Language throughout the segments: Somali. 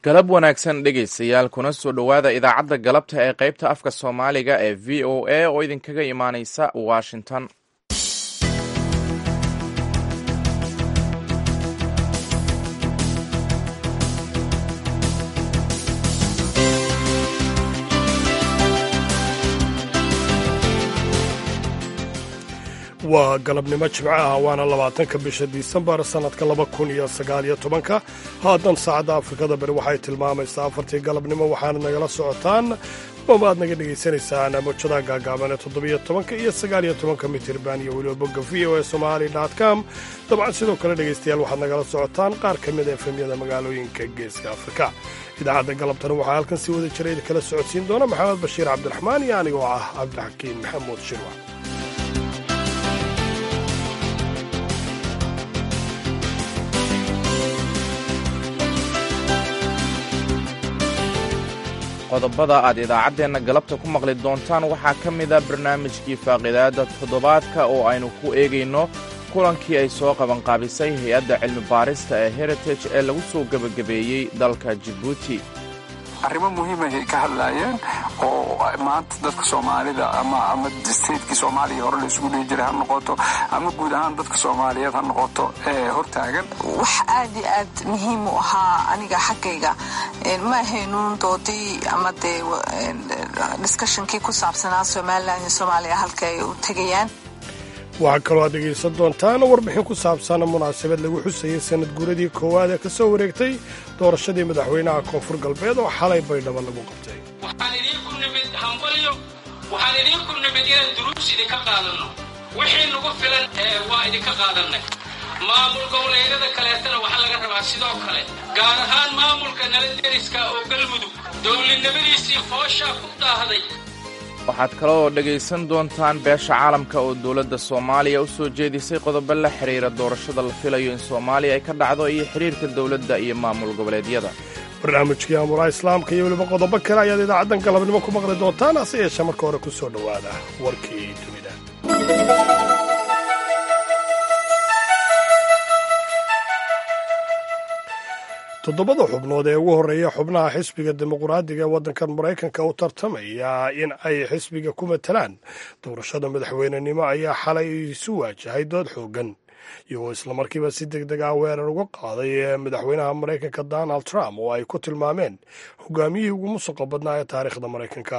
galab wanaagsan dhegaystayaal kuna soo dhowaada idaacadda galabta ee qaybta afka soomaaliga ee v o a oo idinkaga imaaneysa washington waa galabnimo jimco ah waana labaatanka bisha disembar sannadka laba kun iyo sagaaliyo tobanka haatan saacadda afrikada bari waxay tilmaamaysaa afartii galabnimo waxaana nagala socotaan ama aad naga dhegaysanaysaan mawjadaha gaagaaban ee toddobiyo tobanka iyo sagaaliyo tobanka mitirban iyo weliba bogga v o e somali com dabcan sidoo kale dhegaystayaal waxaad nagala socotaan qaar ka mid a efemyada magaalooyinka geeska afrika idaacadda galabtana waxaa halkan sii wada jira idinkala socodsiin doona maxamed bashiir cabdiraxmaan iyo anigoo ah cabdixakiin maxamuud shirwa qodobada aad idaacaddeenna galabta ku maqli doontaan waxaa ka mida barnaamijkii faaqidaadda toddobaadka oo aynu ku eegayno kulankii ay soo qabanqaabisay hay-adda cilmi baarista ee heritage ee lagu soo gebagabeeyey dalka jibuuti arrimo muhiimahay ka hadlaayeen oo maanta dadka soomaalida ama ama statekii soomaaliya hore la isugu dhihi jiray ha noqoto ama guud ahaan dadka soomaaliyeed ha noqoto ee hortaagan wax aad iyo aad muhiim u ahaa aniga xaggayga ma ahaynuun doodii ama dee discushonkii ku saabsanaa somalilan iyo soomaaliya halka ay u tegayaan waxaa kaloo aad dhegaysan doontaan warbixin ku saabsan munaasabad lagu xusayay sanad guuradii koowaad ee ka soo wareegtay doorashadii madaxweynaha koonfur galbeed oo xalay baydhabo lagu qabtay waxaan idiinku nimid hambalyo waxaan idiinku nimid inaan duruus idinka qaadanno wixii nagu filan waa idinka qaadannay maamul goboleedyada kaleetana waxaa laga rabaa sidoo kale gaar ahaan maamulka nala deriska oo galmudug dowladnimadiisii fooshaa ku daahday waxaad kaloo dhegaysan doontaan beesha caalamka oo dowladda soomaaliya u soo jeedisay qodobo la xidhiira doorashada la filayo in soomaaliya ay ka dhacdo iyo xidhiirka dowladda iyo maamul goboleedyada barnaamijkii amuraha islaamka iyo weliba qodobo kale ayaad idaacaddan galabnimo ku maqli doontaan hase yeeshee marka hore ku soo dhowaada warkii dunida toddobada xubnood ee ugu horreeya xubnaha xisbiga dimuqraadiga ee waddankan maraykanka u tartamaya in ay xisbiga ku matalaan doorashada madaxweynenimo ayaa xalay isu waajahay dood xooggan iyagoo islamarkiiba si deg deg ah weerar uga qaaday madaxweynaha maraykanka donald trump oo ay ku tilmaameen hogaamiyihii ugu musuqa badnaa ee taariikhda maraykanka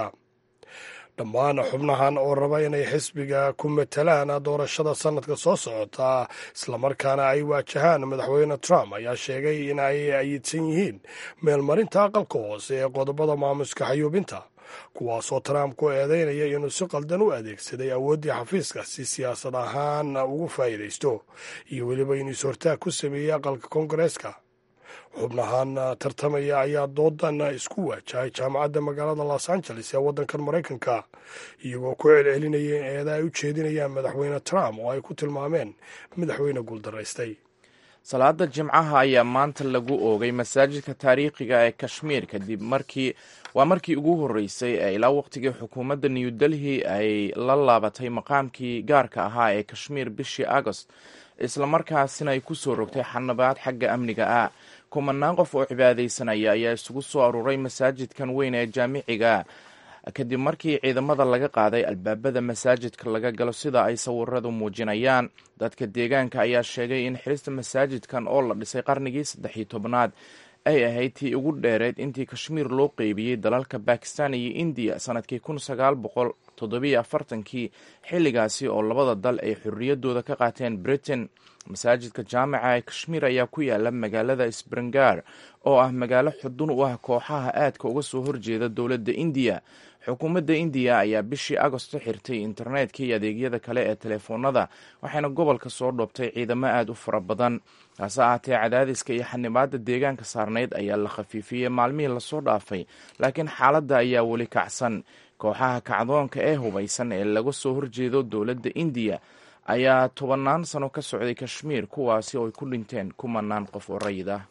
dhammaan xubnahan oo raba inay xisbiga ku matalaan doorashada sannadka soo socota islamarkaana ay waajahaan madaxweyne trump ayaa sheegay in ay ayidsan yihiin meelmarinta aqalka hoose ee qodobada maamuska xayuubinta kuwaasoo trump ku eedeynaya inuu si qaldan u adeegsaday awooddii xafiiska si siyaasad ahaan ugu faa'iidaysto iyo weliba inuu is-hortaag ku sameeyey aqalka koongareeska xubnahan tartamaya ayaa doodan isku waajahay jaamacadda magaalada los angeles ee waddankan maraykanka iyagoo ku celcelinaya in eeda ay u jeedinayaan madaxweyne trump oo ay ku tilmaameen madaxweyne guuldaraystay salaada jimcaha ayaa maanta lagu oogay masaajidka taariikhiga ee kashmiir kadib markii waa markii ugu horreysay ee ilaa waqtigii xukuumadda new delhi ay la laabatay maqaamkii gaarka ahaa ee kashmiir bishii agost islamarkaasina ay ku soo rogtay xanabaad xagga amniga ah kumanaan qof oo cibaadaysanaya ayaa isugu soo aruuray masaajidkan weyn ee jaamiciga kadib markii ciidamada laga qaaday albaabada masaajidka laga galo sida ay sawiradu muujinayaan dadka deegaanka ayaa sheegay in xirista masaajidkan oo la dhisay qarnigii saddex iyo tobnaad ay ahayd tii ugu dheereed intii kashmiir loo qeybiyey dalalka bakistan iyo indiya sanadkii kun sagaal boqol toddobiyo afartankii xilligaasi oo labada dal ay xorriyaddooda ka qaateen britain masaajidka jaamica ee kashmiir ayaa ku yaala magaalada sbringar oo ah magaalo xudun u ah kooxaha aadka uga soo horjeeda dowladda indiya xukuumadda indiya ayaa bishii agosto xirtay internetka iyo adeegyada kale ee telefoonada waxayna gobolka soo dhoobtay ciidamo aad u fara badan hase ahaatee cadaadiska iyo xanibaadda deegaanka saarnayd ayaa la khafiifiyey maalmihii lasoo dhaafay laakiin xaaladda ayaa weli kacsan kooxaha kacdoonka ee hubaysan ee laga soo horjeedo dowladda indiya ayaa tobannaan sano ka socday kashmiir kuwaasi oo ay ku dhinteen kumanaan qof oo rayid ah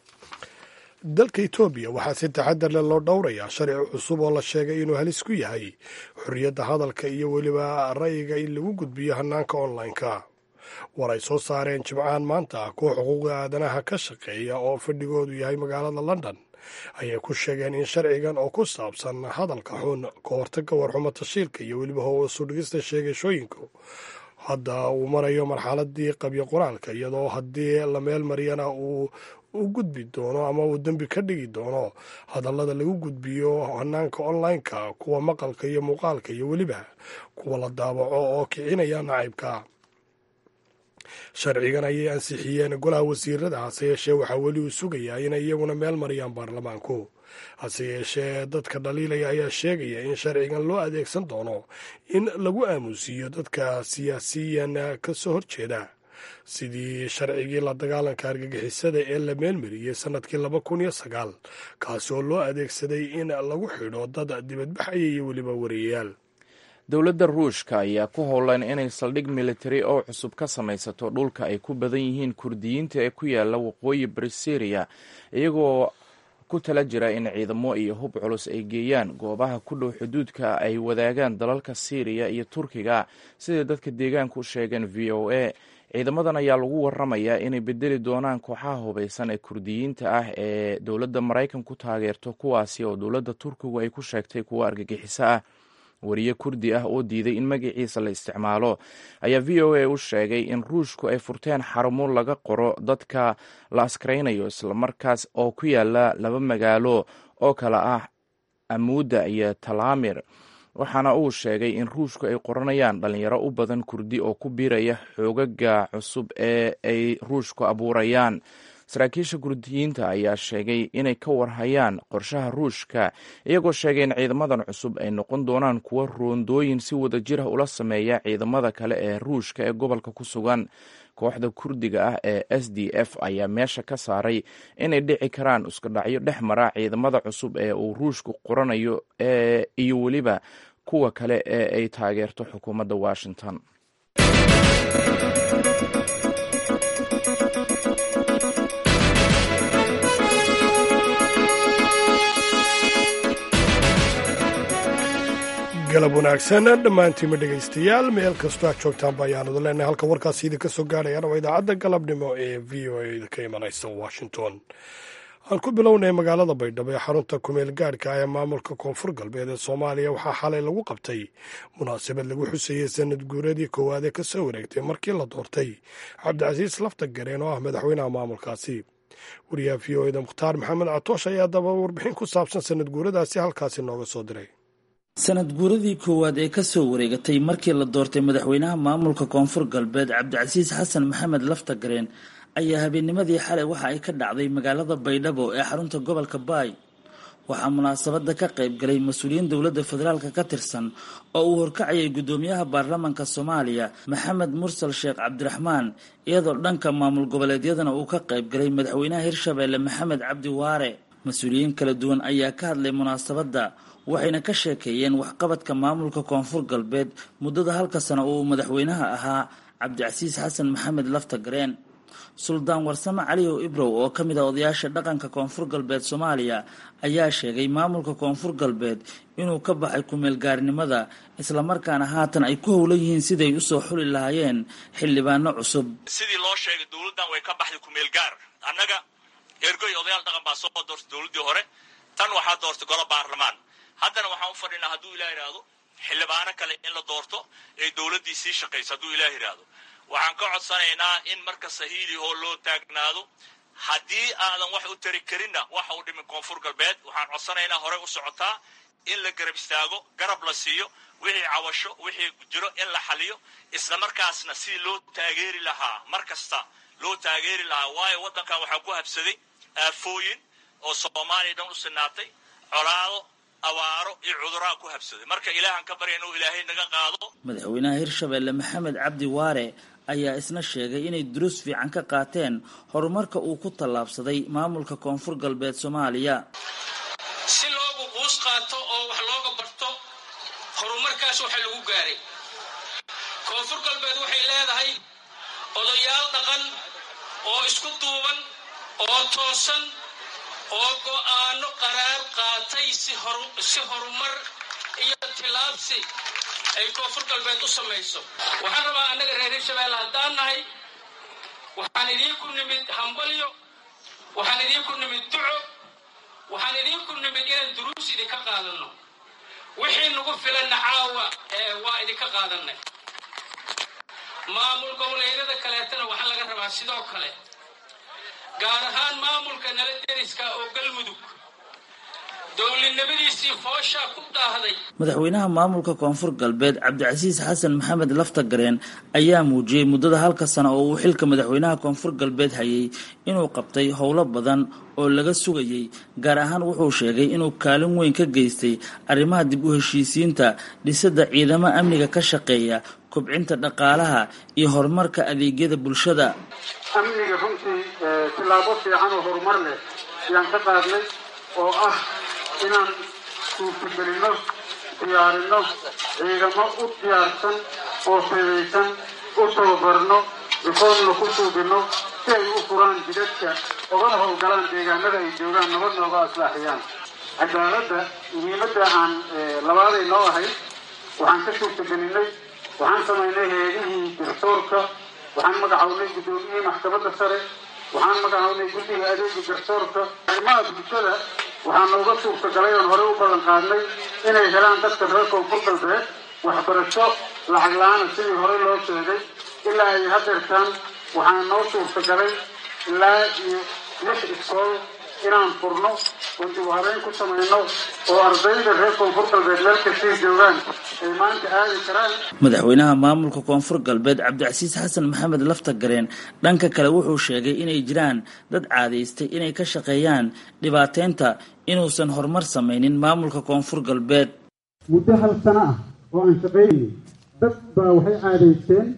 dalka etoobiya waxaa si taxadar leh loo dhowrayaa sharci cusub oo la sheegay inuu halis ku yahay xorriyadda hadalka iyo weliba ra'yiga in lagu gudbiyo hannaanka online-ka war ay soo saareen jimcahan maanta kuwa xuquuqda aadanaha ka shaqeeya oo fadhigoodu yahay magaalada london ayay ku sheegeen in sharcigan oo ku saabsan hadalka xun ka hortagga warxumo tashiilka iyo weliba hoos u dhigista sheegashooyinku hadda uu marayo marxaladii qabyo qoraalka iyadoo haddii la meel mariyana uu u gudbi doono ama uu dembi ka dhigi doono hadallada lagu gudbiyo hanaanka online-ka kuwa maqalka iyo muuqaalka iyo weliba kuwa la daabaco oo kicinaya nacaybka sharcigan ayay ansixiyeen golaha wasiirada hase yeeshee waxaa weli uu sugayaa inay iyaguna meel mariyaan baarlamaanku hase yeeshee dadka dhaliilaya ayaa sheegaya in sharcigan loo adeegsan doono in lagu aamusiiyo dadka siyaasiyan ka soo horjeeda sidii sharcigii la dagaalanka argagixisada ee la meelmariyey sannadkii laba kun iyo sagaal kaasi oo loo adeegsaday in lagu xidho dad dibadbaxaya iyo weliba wariyayaal dowladda ruushka ayaa ku howlan inay saldhig militari oo cusub ka samaysato dhulka ay ku badan yihiin kurdiyiinta ee ku yaala waqooyi bari syriya iyagoo ku tala jira in ciidamo iyo hub culus ay geeyaan goobaha ku dhow xuduudka ay wadaagaan dalalka syriya iyo turkiga siday dadka deegaanka u sheegeen v o a ciidamadan ayaa lagu waramayaa inay bedeli doonaan kooxaha hubaysan ee kurdiyiinta ah ee dowladda maraykan ku taageerto kuwaasi oo dowladda turkigu ay ku sheegtay kuwa argagixiso ah wariye kurdi ah oo diiday in magaciisa la isticmaalo ayaa v o a u sheegay in ruushku ay furteen xarumo laga qoro dadka la askaraynayo islamarkaas oo ku yaala laba magaalo oo kale ah amuuda iyo talaamir waxaana uu sheegay in ruushku ay qoranayaan dhalinyaro u badan kurdi oo ku biiraya xoogaga cusub ee ay ruushku abuurayaan saraakiisha kurdiyiinta ayaa sheegay inay ka warhayaan qorshaha ruushka iyagoo sheegay in ciidamadan cusub ay noqon doonaan kuwo roondooyin si wada jir ah ula sameeya ciidamada kale ee ruushka ee gobolka ku sugan kooxda kurdiga ah ee s d f ayaa meesha ka saaray inay dhici karaan iskudhacyo dhex mara ciidamada cusub ee uu ruushku qoranayo iyo weliba kuwa kale ee ay taageerto xukuumadda washington galab wanaagsan dhammaantiinma dhegaystayaal meel kastoo aad joogtaanba ayaanadu leenahay halka warkaasi idinka soo gaarayaan waa idaacadda galabnimo ee v o a idinka imanaysa washington aan ku bilownay magaalada baydhabo ee xarunta kumeel gaadhka ee maamulka koonfur galbeed ee soomaaliya waxaa xalay lagu qabtay munaasabad lagu xusayey sanad guuradii koowaad ee kasoo wareegtay markii la doortay cabdicasiis lafta gareen oo ah madaxweynaha maamulkaasi wariyaha v o eda mukhtaar maxamed catoosh ayaa daba warbixin ku saabsan sanad guuradaasi halkaasi nooga soo diray sanad guuradii koowaad ee kasoo wareegatay markii la doortay madaxweynaha maamulka koonfur galbeed cabdicasiis xasan maxamed laftagareen ayaa habeennimadii xalay waxa ay ka dhacday magaalada baydhabo ee xarunta gobolka baay waxaa munaasabada ka qayb galay mas-uuliyiin dowladda federaalka ka tirsan oo uu horkacayay guddoomiyaha baarlamaanka soomaaliya maxamed mursal sheekh cabdiraxmaan iyadoo dhanka maamul goboleedyadana uu ka qayb galay madaxweynaha hirshabeelle maxamed cabdi waare mas-uuliyiin kala duwan ayaa ka hadlay munaasabadda waxayna ka sheekeeyeen waxqabadka maamulka koonfur galbeed muddada halka sano uu madaxweynaha ahaa cabdicasiis xasan maxamed laftagareen suldaan warsame caliyow ibrow oo ka mid ah odayaasha dhaqanka koonfur galbeed soomaaliya ayaa sheegay maamulka koonfur galbeed inuu ka baxay kumeelgaarnimada islamarkaana haatan ay ku howlan yihiin siday usoo xuli lahaayeen xildhibaano cusub sidii loo sheegay dowladdan way ka baxday kumeelgaar annaga ergoy odayaal dhaqan baa soo doortay dowladdii hore tan waxaa doortay golo baarlamaan haddana waxaan u fadhinaa hadduu ilah yidhaahdo xildhibaano kale in la doorto ee dowladdii sii shaqayso hadduu ilah yidhaahdo waxaan ka codsanaynaa in marka sahiilihoo loo taagnaado haddii aadan wax u tari karinna waxa u dhimin koonfur galbeed waxaan codsanaynaa horey u socotaa in la garab istaago garab la siiyo wixii cawasho wixii jiro in la xaliyo isla markaasna sidii loo taageeri lahaa mar kasta loo taageeri lahaa waayo waddankan waxaa ku habsaday aafooyin oo soomaaliya dhan u sinaatay colaado awaaro iyo cuduraa ku habsaday marka ilaahan ka barya inuu ilaahay naga qaado madaxweynaha hirshabeelle maxamed cabdi waare ayaa isna sheegay inay duruus fiican ka qaateen horumarka uu ku tallaabsaday maamulka koonfur galbeed soomaaliya si loogu quus qaato oo wax looga barto horumarkaas waxa lagu gaaray koonfur galbeed waxay leedahay odayaal dhaqan oo isku duuban oo toosan oo go'aano qaraar qaatay si horumar iyo tilaabsi ay koonfur galbeed u samayso waxaan rabaa annaga reer hirshabeelle haddaan nahay waxaan idiinku nimid hambalyo waxaan idiinku nimid duco waxaan idiinku nimid inaan duruus idinka qaadanno wixii nagu filanna caawa waa idinka qaadanay maamul goboleedyada kaleetana waxaa laga rabaa sidoo kale gaar ahaan maamulka nala deriska oo galmudug dowladnimadiisii fooshaa ku daahday madaxweynaha maamulka koonfur galbeed cabdicasiis xasan maxamed laftagareen ayaa muujiyey muddada halka sano oo uu xilka madaxweynaha koonfur galbeed hayay inuu qabtay howlo badan oo laga sugayey gaar ahaan wuxuu sheegay inuu kaalin weyn ka geystay arrimaha dib u heshiisiinta dhisidda ciidamo amniga ka shaqeeya kobcinta dhaqaalaha iyo horumarka adeegyada bulshada amniga runtii tillaabo fiican oo horumar leh ayaan ka qaadnay oo ah inaan suurtagelinno diyaarinno ciidamo u diyaarsan oo fedaysan u tababarno rikoodna ku suubinno si ay u furaan jidadka ogana howlgalaan deegaanada ay joogaan nabad nooga aslaaxiyaan cadaaladda muhiimadda aan labaaday noo ahayd waxaan ka suurtagelinnay waxaan samaynay heedihii garsoorka waxaan magacownay guddoomiyihii maxkamadda sare waxaan magacownay guddiga adeega garsoorka arrimaha bulshada waxaa nooga suurtagalay oon horey u ballan qaadnay inay helaan dadka reer koonfur galbeed waxbarasho lacag la-aana sidii horey loo sheegay ilaa ay hadeertaan waxaa noo suurtagalay ilaa iyo lix iskool inaan furno oon dib u habeyn ku samayno oo ardayda reer koonfur galbeed meel kastay joogaan ay maanta aadi karaan madaxweynaha maamulka koonfur galbeed cabdicasiis xasan maxamed laftagareen dhanka kale wuxuu sheegay inay jiraan dad caadaystay inay ka shaqeeyaan dhibaateynta inuusan horumar samaynin maamulka koonfur galbeed muddo hal sano ah oo aan shaqaynayay dad baa waxay caadaysteen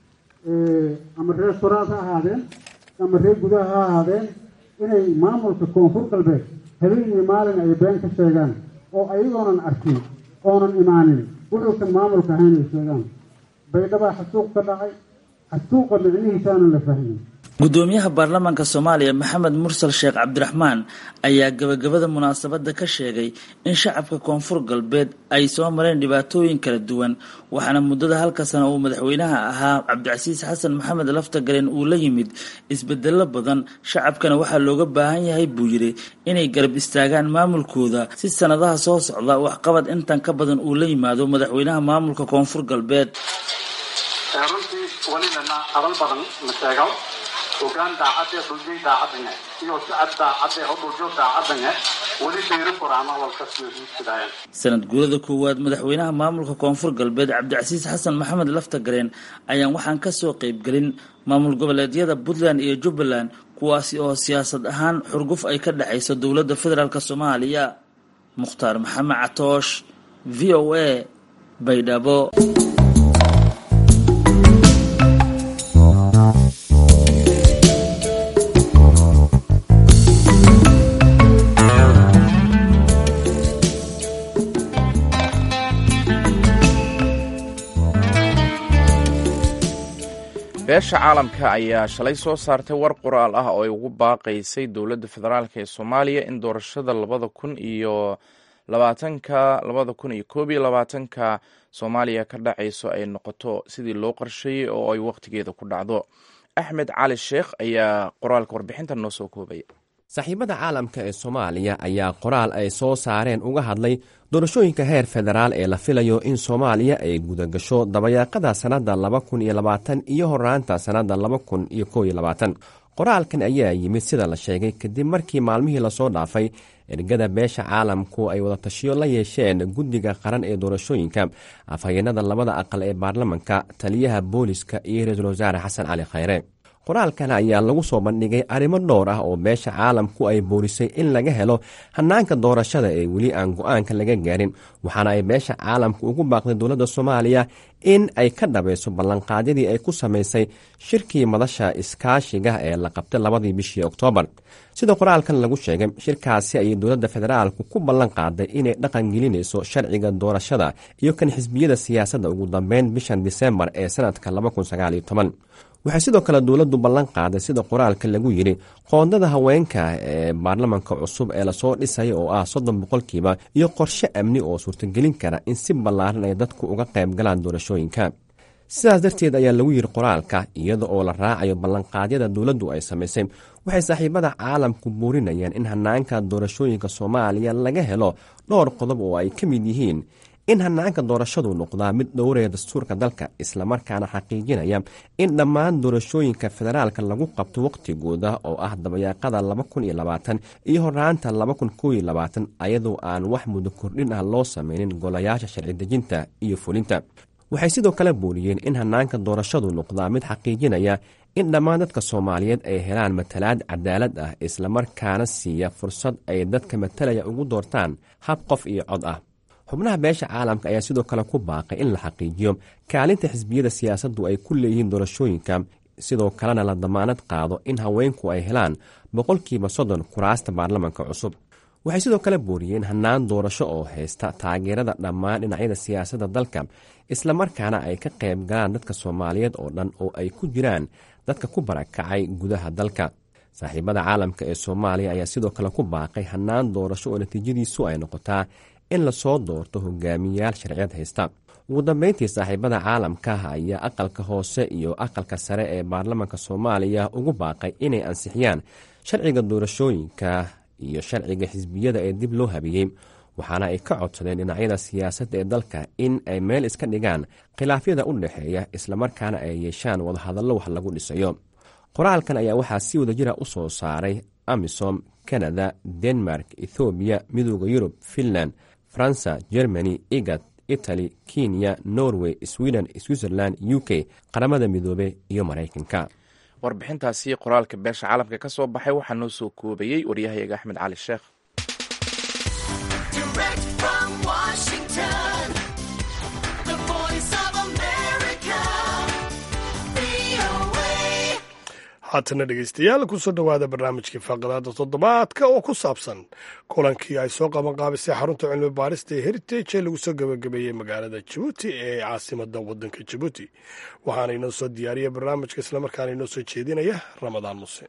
ama reer soraad ha ahaadeen ama reer gudaha ha ahaadeen inay maamulka koonfur galbeed habeen iyo maalin ay been ka sheegaan oo ayagoonan arkin oonan imaanin wuxuusan maamulka ahayn ay sheegaan baydhabaa xasuuq ka dhacay xasuuqa micnihiisaanan la fahmin gudoomiyaha baarlamaanka soomaaliya maxamed mursal sheekh cabdiraxmaan ayaa gabagabada munaasabadda ka sheegay in shacabka koonfur galbeed ay soo mareen dhibaatooyin kala duwan waxaana muddada halka sano uu madaxweynaha ahaa cabdicasiis xasan maxamed laftagareen uu la yimid isbedelo badan shacabkana waxaa looga baahan yahay buu yidhi inay garab istaagaan maamulkooda si sanadaha soo socda waxqabad intan ka badan uu la yimaado madaxweynaha maamulka koonfur galbeed runtii welibana hadal badan ma sheego hogaan daacadee dhuljay daacadane iyo sicad daacadee hodhuljo daacadane weli bayri furaama walkasiyosiisidaayan sanad guurada koowaad madaxweynaha maamulka koonfur galbeed cabdicasiis xasan maxamed laftagareen ayaan waxaan kasoo qeybgelin maamul goboleedyada puntland iyo jubbaland kuwaasi oo siyaasad ahaan xurguf ay ka dhexayso dowladda federaalk soomaaliya mukhtaar maxamed catoosh v o a baydhabo beesha caalamka ayaa shalay soo saartay war qoraal ah oo ay ugu baaqaysay dowladda federaalk ee soomaaliya in doorashada labada kun iyo labaatanka labada kun iyo koob iyo labaatanka soomaaliya ka dhacayso ay noqoto sidii loo qorsheeyey oo ay wakhtigeeda ku dhacdo axmed cali sheekh ayaa qoraalka warbixintan noo soo koobaya saaxiibada caalamka ee soomaaliya ayaa qoraal ay soo saareen uga hadlay doorashooyinka heer federaal ee la filayo in soomaaliya ay gudagasho dabayaaqada sannadda laba kun iyo labaatan iyo horaanta sannadda laba kun iyo koob iyo labaatan qoraalkan ayaa yimid sida la sheegay kadib markii maalmihii lasoo dhaafay ergada beesha caalamku ay wadatashiyo la yeesheen guddiga qaran ee doorashooyinka afhayeenada labada aqal ee baarlamanka taliyaha booliska iyo ra-iisul wasaare xasan cali khayre qoraalkan ayaa lagu soo bandhigay arrimo dhowr ah oo beesha caalamku ay boorisay in laga helo hannaanka doorashada ee weli aan go-aanka laga gaarin waxaana ay beesha caalamku ugu baaqday dowladda soomaaliya in ay ka dhabayso ballanqaadyadii ay ku samaysay shirkii madasha iskaashiga ee la qabtay labadii bishii oktoobar sida qoraalkan lagu sheegay shirkaasi ayay dowladda federaalku ku ballan qaaday inay dhaqan gelinayso sharciga doorashada iyo kan xisbiyada siyaasadda ugu dambeyn bishan disembar ee sanadka waxay sidoo kale dowladdu ballan qaaday sida qoraalka lagu yidhi qoondada haweenka ee baarlamanka cusub ee lasoo dhisaya oo ah soddon boqolkiiba iyo qorshe amni oo suurtagelin kara in si ballaaran ay dadku uga qayb galaan doorashooyinka sidaas darteed ayaa lagu yidhi qoraalka iyada oo la raacayo ballanqaadyada dowladdu ay samaysay waxay saaxiibada caalamku buurinayaan in hanaanka doorashooyinka soomaaliya laga helo dhowr qodob oo ay ka mid yihiin in hanaanka doorashadu noqdaa mid dhowraya dastuurka dalka islamarkaana xaqiijinaya in dhammaan doorashooyinka federaalka lagu qabto wakhtigooda oo ah dabayaaqada iyo horaanta ayadoo aan wax muddo kordhin ah loo sameynin golayaasha sharci dejinta iyo fulinta waxay sidoo kale buuriyeen in hanaanka doorashadu noqdaa mid xaqiijinaya in dhammaan dadka soomaaliyeed ay helaan matalaad cadaalad ah islamarkaana siiya fursad ay dadka matalaya ugu doortaan hab qof iyo cod ah xubnaha beesha caalamka ayaa sidoo kale ku baaqay in la xaqiijiyo kaalinta xisbiyada siyaasaddu ay ku leeyihiin doorashooyinka sidoo kalena la damaanad qaado in haweenku ay helaan boqolkiiba soddon kuraasta baarlamanka cusub waxay sidoo kale booriyeen hannaan doorasho oo haysta taageerada dhammaan dhinacyada siyaasadda dalka islamarkaana ay ka qayb galaan dadka soomaaliyeed oo dhan oo ay ku jiraan dadka ku barakacay gudaha dalka saaxiibada caalamka ee soomaaliya ayaa sidoo kale ku baaqay hannaan doorasho oo natiijadiisu ay noqotaa in lasoo doorto hogaamiyayaal sharciyad haysta ugu dambeyntii saaxiibada caalamka ayaa aqalka hoose iyo aqalka sare ee baarlamanka soomaaliya ugu baaqay inay ansixiyaan sharciga doorashooyinka iyo sharciga xisbiyada ee dib loo habiyey waxaana ay ka codsadeen dhinacyada siyaasadda ee dalka in ay meel iska dhigaan khilaafyada u dhexeeya islamarkaana ay yeeshaan wadahadallo wax lagu dhisayo qoraalkan ayaa waxaa si wadajira u soo saaray amisom kanada denmark ethoobiya midooda yurub finland faransa germany igad italy kenya norway sweden switzerland u k qaramada midoobe iyo maraykanka warbixintaasi qoraalka beesha caalamka ka soo baxay waxaa noo soo koobayey waryahayaga axmed cali sheekh haatana dhegeystayaal kusoo dhowaada barnaamijkii faaqadaada toddobaadka oo ku saabsan kulankii ay soo qaban qaabisay xarunta cilmi baarista ee heritage ee lagu soo gebagabeeyey magaalada jabuuti ee caasimada wadanka jabuuti waxaana inoo soo diyaariya barnaamijka islamarkaana inoo soo jeedinaya ramadaan muse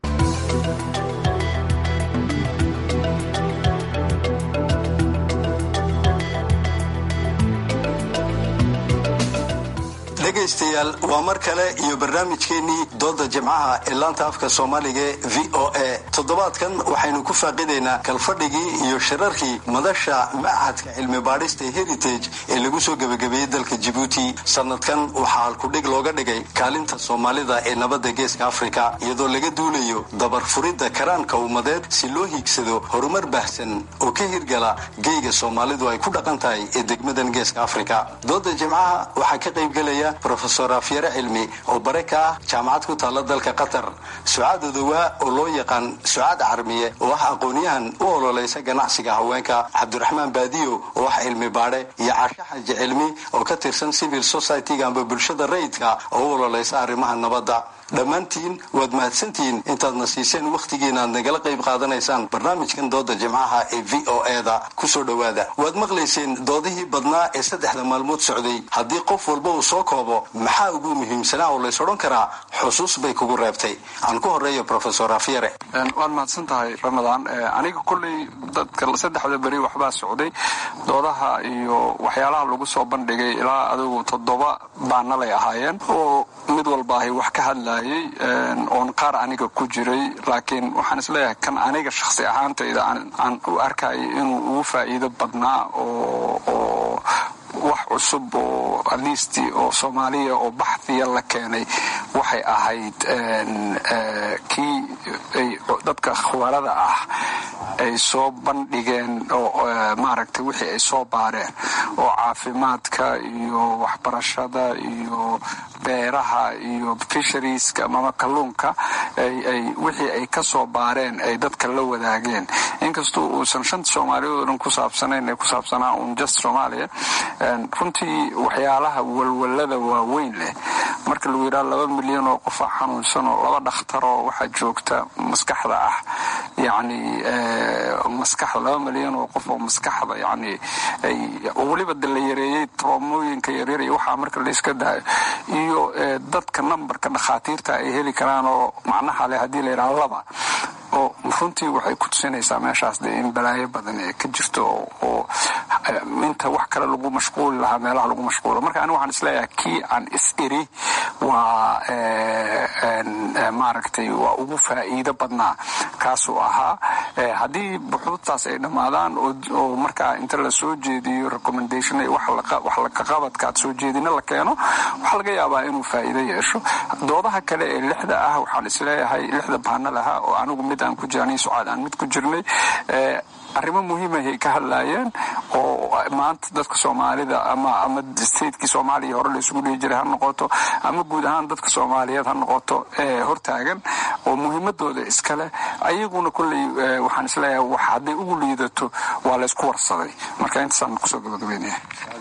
dhegaystayaal waa mar kale iyo barnaamijkeennii dooda jimcaha ee laanta afka soomaaliga ee v o a toddobaadkan waxaynu ku faaqidaynaa kalfadhigii iyo shirarkii madasha machadka cilmi baadhista heritage ee lagu soo gebagabeeyey dalka jabuuti sanadkan waxaa halkudhig looga dhigay kaalinta soomaalida ee nabadda geeska afrika iyadoo laga duulayo dabarfuridda karaanka ummadeed si loo hiigsado horumar baahsan oo ka hirgala geyga soomaalidu ay ku dhaqan tahay ee degmadan geeska afrika dooda jimcaha waxaa ka qaybgelaya rofesor afyare cilmi oo bare ka ah jaamacad ku taalla dalka qatar sucaad odowaa oo loo yaqaan sucaad carmiye oo ah aqoonyahan u ololeysa ganacsiga haweenka cabdiraxmaan baadiyo oo ah cilmi baadhe iyo cashe xaji cilmi oo ka tirsan civil society-ga amba bulshada rayidka oo u ololeysa arrimaha nabadda dhammaantiin waad mahadsantihiin intaadna siiseen wakhtigiina aad nagala qayb qaadanaysaan barnaamijkan dooda jimcaha ee v o eda kusoo dhowaada waad maqlayseen doodihii badnaa ee saddexda maalmood socday haddii qof walba uu soo koobo maxaa ugu muhiimsanaa oo lays odhan karaa xusuus bay kugu reebtay aan ku horeeyo rofesor afyare waad mahadsan tahay ramadaan aniga kolley dadka saddexda beri waxbaa socday doodaha iyo waxyaalaha lagu soo bandhigay ilaa adigu toddoba baanalay ahaayeen oo mid walba ahay wax ka hadlayay oon qaar aniga ku jiray laakiin waxaan isleeyahay kan aniga shakhsi ahaantayda aan u arkayay inuu ugu faa'iido badnaa oo wax cusub oo atleast oo soomaaliya oo baxhiya la keenay waxay ahayd kii dadka khubarada ah ay soo bandhigeen oo maaragtay wixii ay soo baareen oo caafimaadka iyo waxbarashada iyo beeraha iyo fisharieska amama kalluunka wixii ay ka soo baareen ay dadka la wadaageen inkastoo uusan shanta soomaaliyeed oo dhan ku saabsanayn ee ku saabsanaa un just soomaaliya runtii waxyaalaha walwalada waaweyn leh marka lagu yidhaha laba milyan oo qofa xanuunsan oo laba dhakhtar oo waxaa joogta maskaxda ah yacni maskaxda laba milyan oo qof oo maskaxda yacni weliba de la yareeyey troomooyinka yaryar iyo waxaa marka la iska daayo iyo dadka nambarka dhakhaatiirta ay heli karaan oo macnaha leh haddii la yidhaha laba oo runtii waxay ku tusinaysaa meeshaas de in balaayo badan ee ka jirto oo inta wax kale lagu mashquuli lahaa meelaha lagu mashquulo marka ani waxaan isleeyahay kii aan is iri waa maaragtay waa ugu faa'iido badnaa kaasuu ahaa haddii buxuudtaas ay dhammaadaan oo markaa inta la soo jeediyo recommendation wax lakaqabadka aad soo jeedina la keeno waxaa laga yaabaa inuu faa'iido yeesho doodaha kale ee lixda ah waxaan isleeyahay lixda baanal ahaa oo anigu mid aan ku jirnay sucaad aan mid ku jirnay arrimo muhiimahay ka hadlaayeen oo maanta dadka soomaalida ama ama statekii soomaaliya hore laysugu dhihi jiray ha noqoto ama guud ahaan dadka soomaaliyeed ha noqoto hortaagan oo muhiimadooda iskale ayaguna kolley waxaan isleeyahay wax hadday ugu liidato waa laysku warsaday marka intaasaan kusoo gabagabeynaya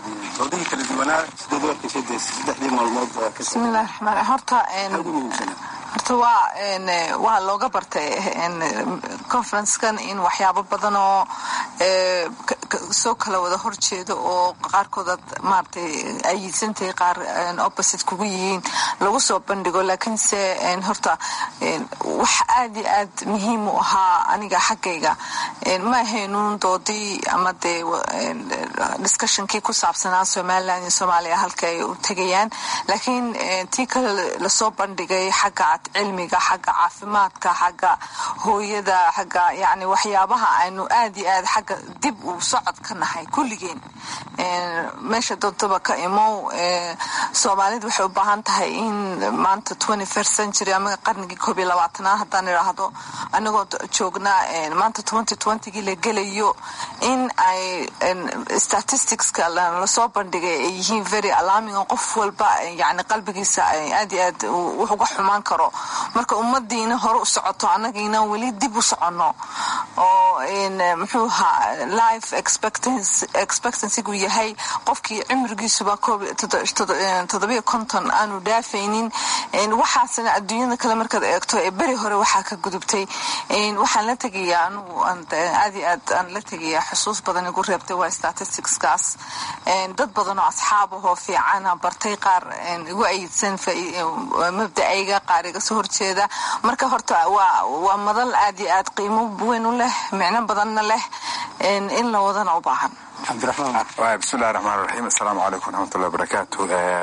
bismillahi raxmaan horta horta waa waa looga bartay conferencekan in waxyaabo badan oo soo kala wada horjeedo oo qaarkood maaragtay ayiidsantahay qaar opposite kugu yihiin lagu soo bandhigo laakiinse horta wax aad iyo aad muhiim u ahaa aniga xaggayga ma ahaynuun doodii ama dee discussionkii ku saabsanaa somaliland iyo soomaaliya halka ay u tegayaan laakiin tii kale lasoo bandhigay xagga cilmiga xagga caafimaadka xagga hooyada xagga yani waxyaabaha aynu aad iyo aad xagga dib uu socod ka nahay kulligeen meesha doontaba ka imow soomaalida waxay u baahan tahay in maanta twenty first century ama qarnigii koob iyo labaatanaad haddaan idhaahdo anagoo joognaa maanta twenty twentygii la gelayo in ay statisticska lasoo bandhigay ay yihiin very alarming oo qof walba yani qalbigiisa aad iyo aad wax uga xumaan karo marka ummadiina hore u socoto annagiina weli dib u soconno oo muxuu ahaa life expectancygu yahay qofkii cimrigiisuba toddobiyo konton aanu dhaafaynin waxaasna adduunyada kale markaad eegto ee beri hore waxaa ka gudubtay waxaan la tegayaa anugu aad iyo aad aan la tegayaa xusuus badan igu reebtay waa statisticskaas dad badan oo asxaabahoo fiicana bartay qaar igu ayidsan mabda'ayga qaar iga soo horjeeda marka horta waa madal aad iyo aad qiimo weyn u leh micno badanna leh in la wadana u baahan bismillahi raxmaan raxiim assalaamu calaykum waraxmatullahi wabarakaatu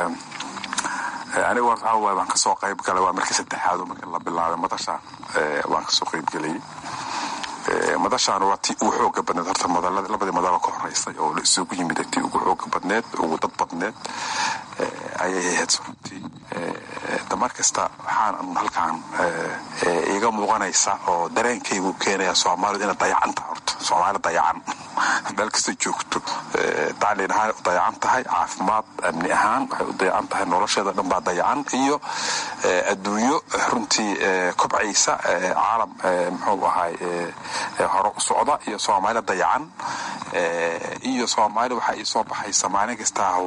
aniga waxaa waay waan kasoo qayb galay waa markii saddexaad marka la bilaabay madasha waan kasoo qayb gelayay madashaan waa tii ugu xooga badneed horta labadii madalo ka horeysay oo la isugu yimid tii ugu xooga badneed ugu dad badneed ayay ahayd runtii damar kasta waxaan halkaan iiga muuqanaysa oo dareenkaygu keenaya soomaalidu inay dayacanta horta soomaali dayacan meel kasta joogto tacliin ahaan u dayacan tahay caafimaad amni ahaan waxay u dayacan tahay nolosheeda dhan baa dayacan iyo adduunyo runtii kobcaysa caalam muxuu ahay hore u socda iyo soomaali dayacan iyo soomaali waxa ii soo baxaysa maalin kastaahu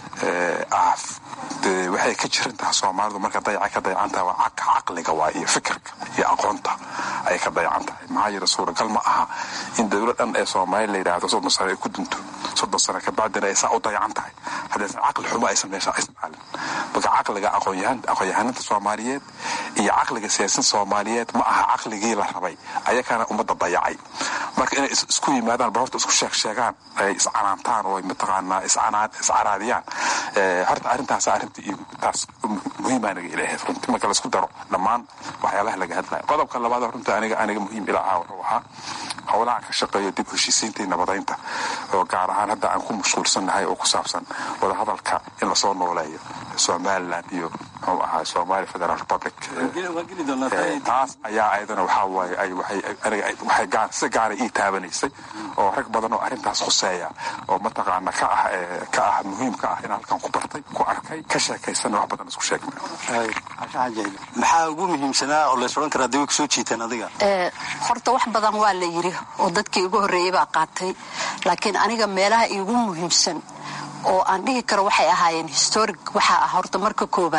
waxay ka jiran tahay soomaalidu marka dayaca ka dayacan tahay waa caqliga waa iyo fikirka iyo aqoonta ayay ka dayacan tahay maxaa yeele suuragal ma aha in dowlad dhan ee soomaali la yidhaahdo soddon sano ay ku dunto soddon sano kabacdina ay saa u dayacan tahay haddaysan caqli xumo aysan meesha isticmaalin marka caqliga aqoonyahaninta soomaaliyeed iyo caqliga siyaasin soomaaliyeed ma aha caqligii la rabay ayakana ummadda dayacay marka inay isku yimaadaan ba horta isku sheeg sheegaan ay iscanaantaan oo mataqaanaa iscaraadiyaan horta arrintaas arrinta iyo taas muhiima aniga ilahayd runtii marka laisku daro dhammaan waxyaalaha laga hadlaya qodobka labaad runta aniga aniga muhiim ila ahaa wuxuu ahaa howlaha ka shaqeeya dib heshiisiinta iyo nabadaynta oo gaar ahaan hadda aan ku mashquulsannahay oo ku saabsan wadahadalka in lasoo nooleeyo somaliland iyo muxuu ahaa somali federal republic taas ayaa ayadana waxaa waaye waxay si gaara ii taabanaysay oo rag badan oo arrintaas khuseeya oo mataqaana ka ah ka ah muhiim ka ah in halkan ku bartay ku arkay ka sheekaysana wax badan isku sheegnay maxaa ugu muhiimsanaa oo lays odhan karaa daway kusoo jiiteen adiga horta wax badan waa la yiri oo dadkii igu horreeyey baa qaatay laakiin aniga meelaha iigu muhiimsan oo aan dhihi karo waxay ahaayeen historic waxaa ah horta marka koowaad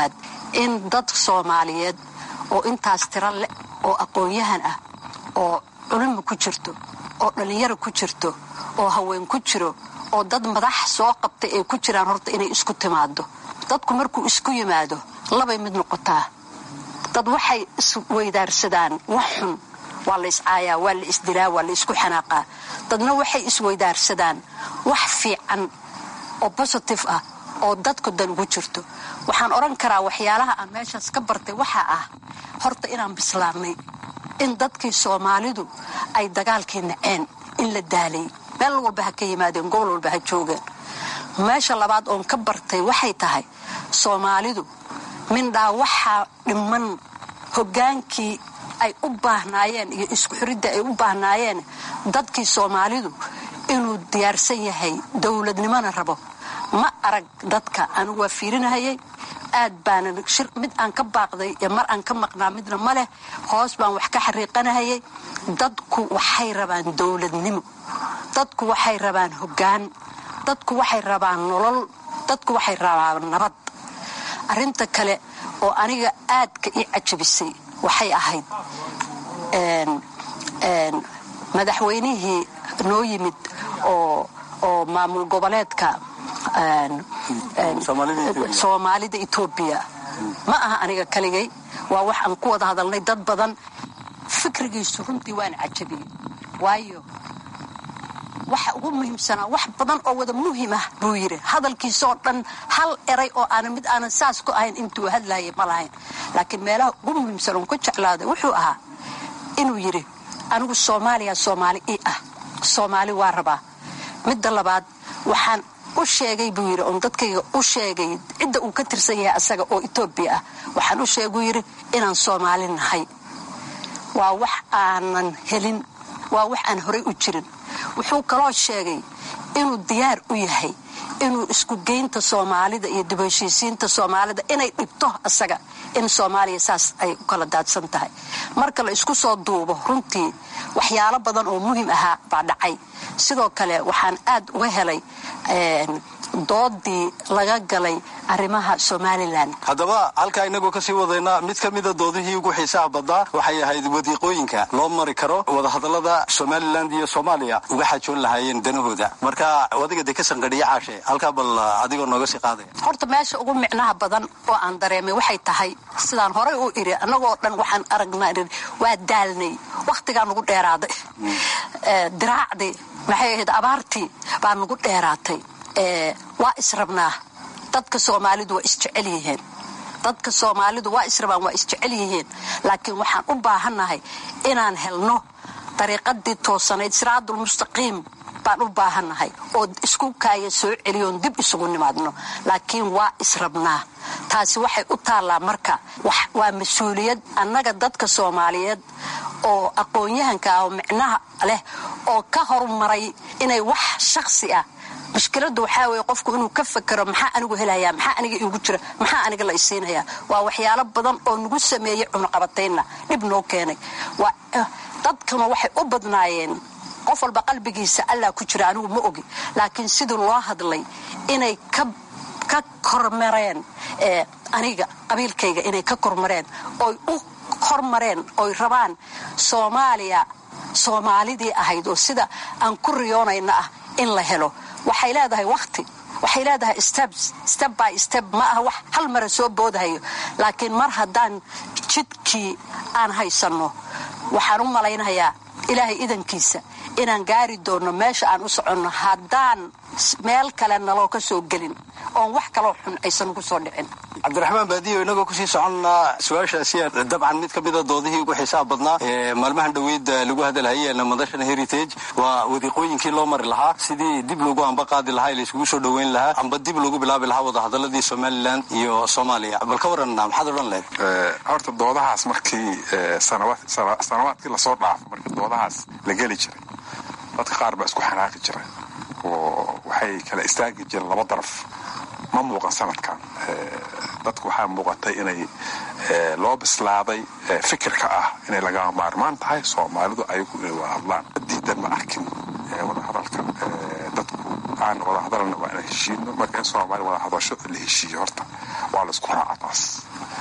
in dad soomaaliyeed oo intaas tiro leh oo aqoon-yahan ah oo culimo ku jirto oo dhallinyaro ku jirto oo haween ku jiro oo dad madax soo qabtay ay ku jiraan horta inay isku timaado dadku markuu isku yimaado labay mid noqotaa dad waxay isweydaarsadaan wax xun waa la iscaayaa waa la isdilaa waa la isku xanaaqaa dadna waxay isweydaarsadaan wax fiican oo bositive ah oo dadku dan ugu jirto waxaan odhan karaa waxyaalaha aan meeshaas ka bartay waxaa ah horta inaan bislaannay in dadkii soomaalidu ay dagaalkii naceen in la daalay meel walba ha ka yimaadeen gobol walba ha joogeen meesha labaad oon ka bartay waxay tahay soomaalidu mindhaa waxaa dhiman hoggaankii ay u baahnaayeen iyo isku xiridda ay u baahnaayeen dadkii soomaalidu inuu diyaarsan yahay dowladnimona rabo ma arag dadka anigu waa fiirinahayay aad baana mid aan ka baaqday iyo mar aan ka maqnaa midna ma leh hoos baan wax ka xariiqanahayay dadku waxay rabaan dowladnimo dadku waxay rabaan hoggaan dadku waxay rabaan nolol dadku waxay rabaan nabad arrinta kale oo aniga aadka ii cajabisay waxay ahayd madaxweynihii noo yimid oo maamul goboleedka soomaalida etoobiya ma aha aniga kaligay waa wax aan ku wada hadalnay dad badan fikrigiisu runtii waan cajabiyey waayo waxa ugu muhiimsanaa wax badan oo wada muhim ah buu yidhi hadalkiisaoo dhan hal eray oo aana mid aanan saas ku ahayn intuu hadlayay ma lahayn laakiin meelaha ugu muhiimsan oon ku jeclaaday wuxuu ahaa inuu yidhi anigu soomaaliya soomaali ii ah soomaali waa rabaa midda labaad waxaan u sheegay buu yidhi oon dadkayga u sheegay cidda uu ka tirsan yahay asaga oo etoobiya ah waxaan u sheeguu yidhi inaan soomaali nahay waa wax aanan helin waa wax aan horay u jirin wuxuu kaloo sheegay inuu diyaar u yahay inuu isku geynta soomaalida iyo dib heshiisiinta soomaalida inay dhibto asaga in soomaaliya saas ay u kala daadsan tahay marka la isku soo duubo runtii waxyaalo badan oo muhim ahaa baa dhacay sidoo kale waxaan aad uga helay doodii laga galay arrimaha somalilan haddaba halkaa inagoo kasii wadaynaa mid ka mida doodihii ugu xiisaha badnaa waxay ahayd wadiiqooyinka loo mari karo wadahadallada somalilan iyo soomaaliya uga xajoon lahaayeen danahooda marka adiga dee ka sanqadhiya caashe halkaa bal adigoo nooga sii qaadaya horta meesha ugu micnaha badan oo aan dareemay waxay tahay sidaan horay u idhi annagoo dhan waxaan aragnaa waa daalnay wakhtigaa nugu dheeraaday diraacdii maxay ahayd abaartii baa nugu dheeraatay waa israbnaa dadka soomaalidu waa isjecel yihiin dadka soomaalidu waa israbaan waa isjecel yihiin laakiin waxaan u baahannahay inaan helno dariiqadii toosanayd siraadulmustaqiim baan u baahannahay oo isku kaaya soo celiyoon dib isugu nimaadno laakiin waa israbnaa taasi waxay u taallaa marka waa mas-uuliyad annaga dadka soomaaliyeed oo aqoon-yahanka ah oo micnaha leh oo ka horumaray inay wax shakhsi ah mushkiladdu waxaa weeye qofku inuu ka fakero maxaa anigu helayaa maxaa aniga iigu jira maxaa aniga la isiinayaa waa waxyaalo badan oo nagu sameeyey cunaqabataynna dhib noo keenay dadkuna waxay u badnaayeen qof walba qalbigiisa allaa ku jira anigu ma ogi laakiin sidii loo hadlay inay ka kormareen aniga qabiilkayga inay ka kormareen oy u hormareen oy rabaan soomaaliya soomaalidii ahayd oo sida aan ku riyoonayna ah in la helo waxay leedahay wakhti waxay leedahay steb by steb ma aha wax hal mara soo boodahayo laakiin mar haddaan jidkii aan haysanno waxaan u malaynayaa ilaahay idankiisa inaan gaari doonno meesha aan u soconno haddaan meel kale naloo ka soo gelin oon wax kaloo xun aysan ugu soo dhicin cabdiraxmaan baadiyo inagoo kusii soconnaa su-aashaasi dabcan mid ka mida doodihii ugu xiisaha badnaa ee maalmahan dhoweyd lagu hadalhayeen madashan heritage waa wadiiqooyinkii loo mari lahaa sidii dib loogu amba qaadi lahaa layskugu soo dhoweyn lahaa amba dib loogu bilaabi lahaa wadahadaladii somalilan iyo soomaaliya bal ka waran maxaad odhan lehed horta doodahaas markii sanawaadkii lasoo dhaafo markii doodahaas la geli jiray dadka qaar baa isku xanaaqi jiray oo waxay kala istaagi jireen laba daraf ma muuqan sanadkan dadku waxaa muuqatay inay loo bislaaday fikirka ah inay lagama maarmaan tahay soomaalidu ayagu inay wada hadlaan diidan ma arkin wadahadalka dadku aan wada hadalna waa inaan heshiino marka in soomaaliya wada hadasho la heshiiyo horta waa la isku raaca taas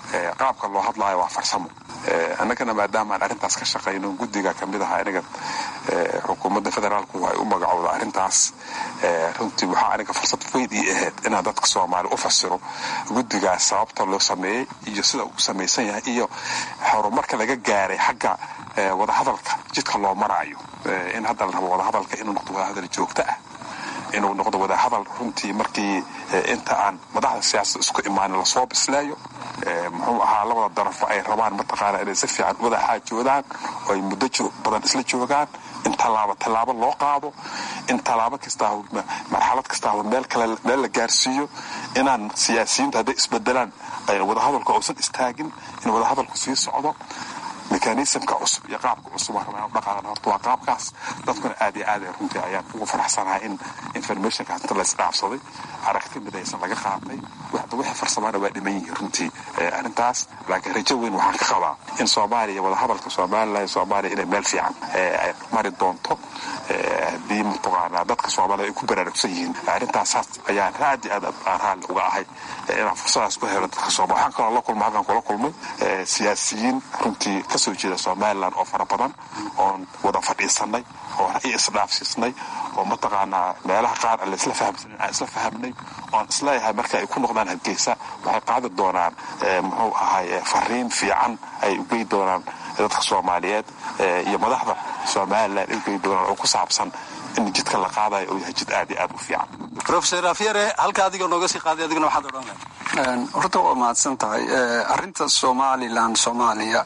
qaabka loo hadlaayo waa farsamo annagana maadaama aan arrintaas ka shaqayno guddiga ka mid aha aniga xukuumadda federaalku ay u magacowda arrintaas runtii waxaa aniga fursad weyd ii ahayd inaan dadka soomaali u fasiro guddigaas sababta loo sameeyey iyo sida uu samaysan yahay iyo horumarka laga gaaray xagga wadahadalka jidka loo maraayo in hadda la rabo wadahadalka inuu noqdo wadahadal joogto ah inuu noqdo wadahadal runtii markii inta aan madaxda siyaasada isku imaanin lasoo bisleeyo muxuu ahaa labada darafo ay rabaan mataqaana inay si fiican wada xaajoodaan oo ay muddo badan isla joogaan in tallaabo tallaabo loo qaado in tallaabo kastaa marxalad kastaa meel kale meel la gaarsiiyo inaan siyaasiyiintu hadday isbedelaan wadahadalku uusan istaagin in wadahadalku sii socdo mekanismka cusub iyo qaabka cusub dhaqaadan horta waa qaabkaas dadkuna aad iyo aad runtii ayaan ugu faraxsanahay in informationkaas inta laysdhaafsaday aragti midaysan laga qaatay wixii farsamaana waa dhiman yihiin runtii arrintaas laakiin rajo weyn waxaan ka qabaa in soomaaliya wadahadalka somalilan soomaaliya inay meel fiican ay mari doonto haddii mataqaanaa dadka soomaalida ay ku baraarugsan yihiin arrintaasaas ayaan aad iyo aad aan raalli uga ahay inaan fursadaas u helo dadka sooma waxaan kaloo la kulma halkan kula kulmay siyaasiyiin runtii kasoo jeeda somalilan oo fara badan oon wada fadhiisanay oo ra'yi isdhaafsiisnay oo mataqaanaa meelaha qaar aan laisla fahamsanin aan isla fahamnay oon isleeyahay marka ay ku noqdaan hargeysa waxay qaadi doonaan muxuu ahay fariin fiican ay ugey doonaan dadka soomaaliyeed iyo madaxda somalilan ay ugey doonaan oo ku saabsan in jidka la qaadayo uu yahay jid aad iyo aad u fiican rofeor afyare halka adiga nooga sii qaaday adiguna waxaad odhan lahay horta waa mahadsan tahay arinta somalilan soomaaliya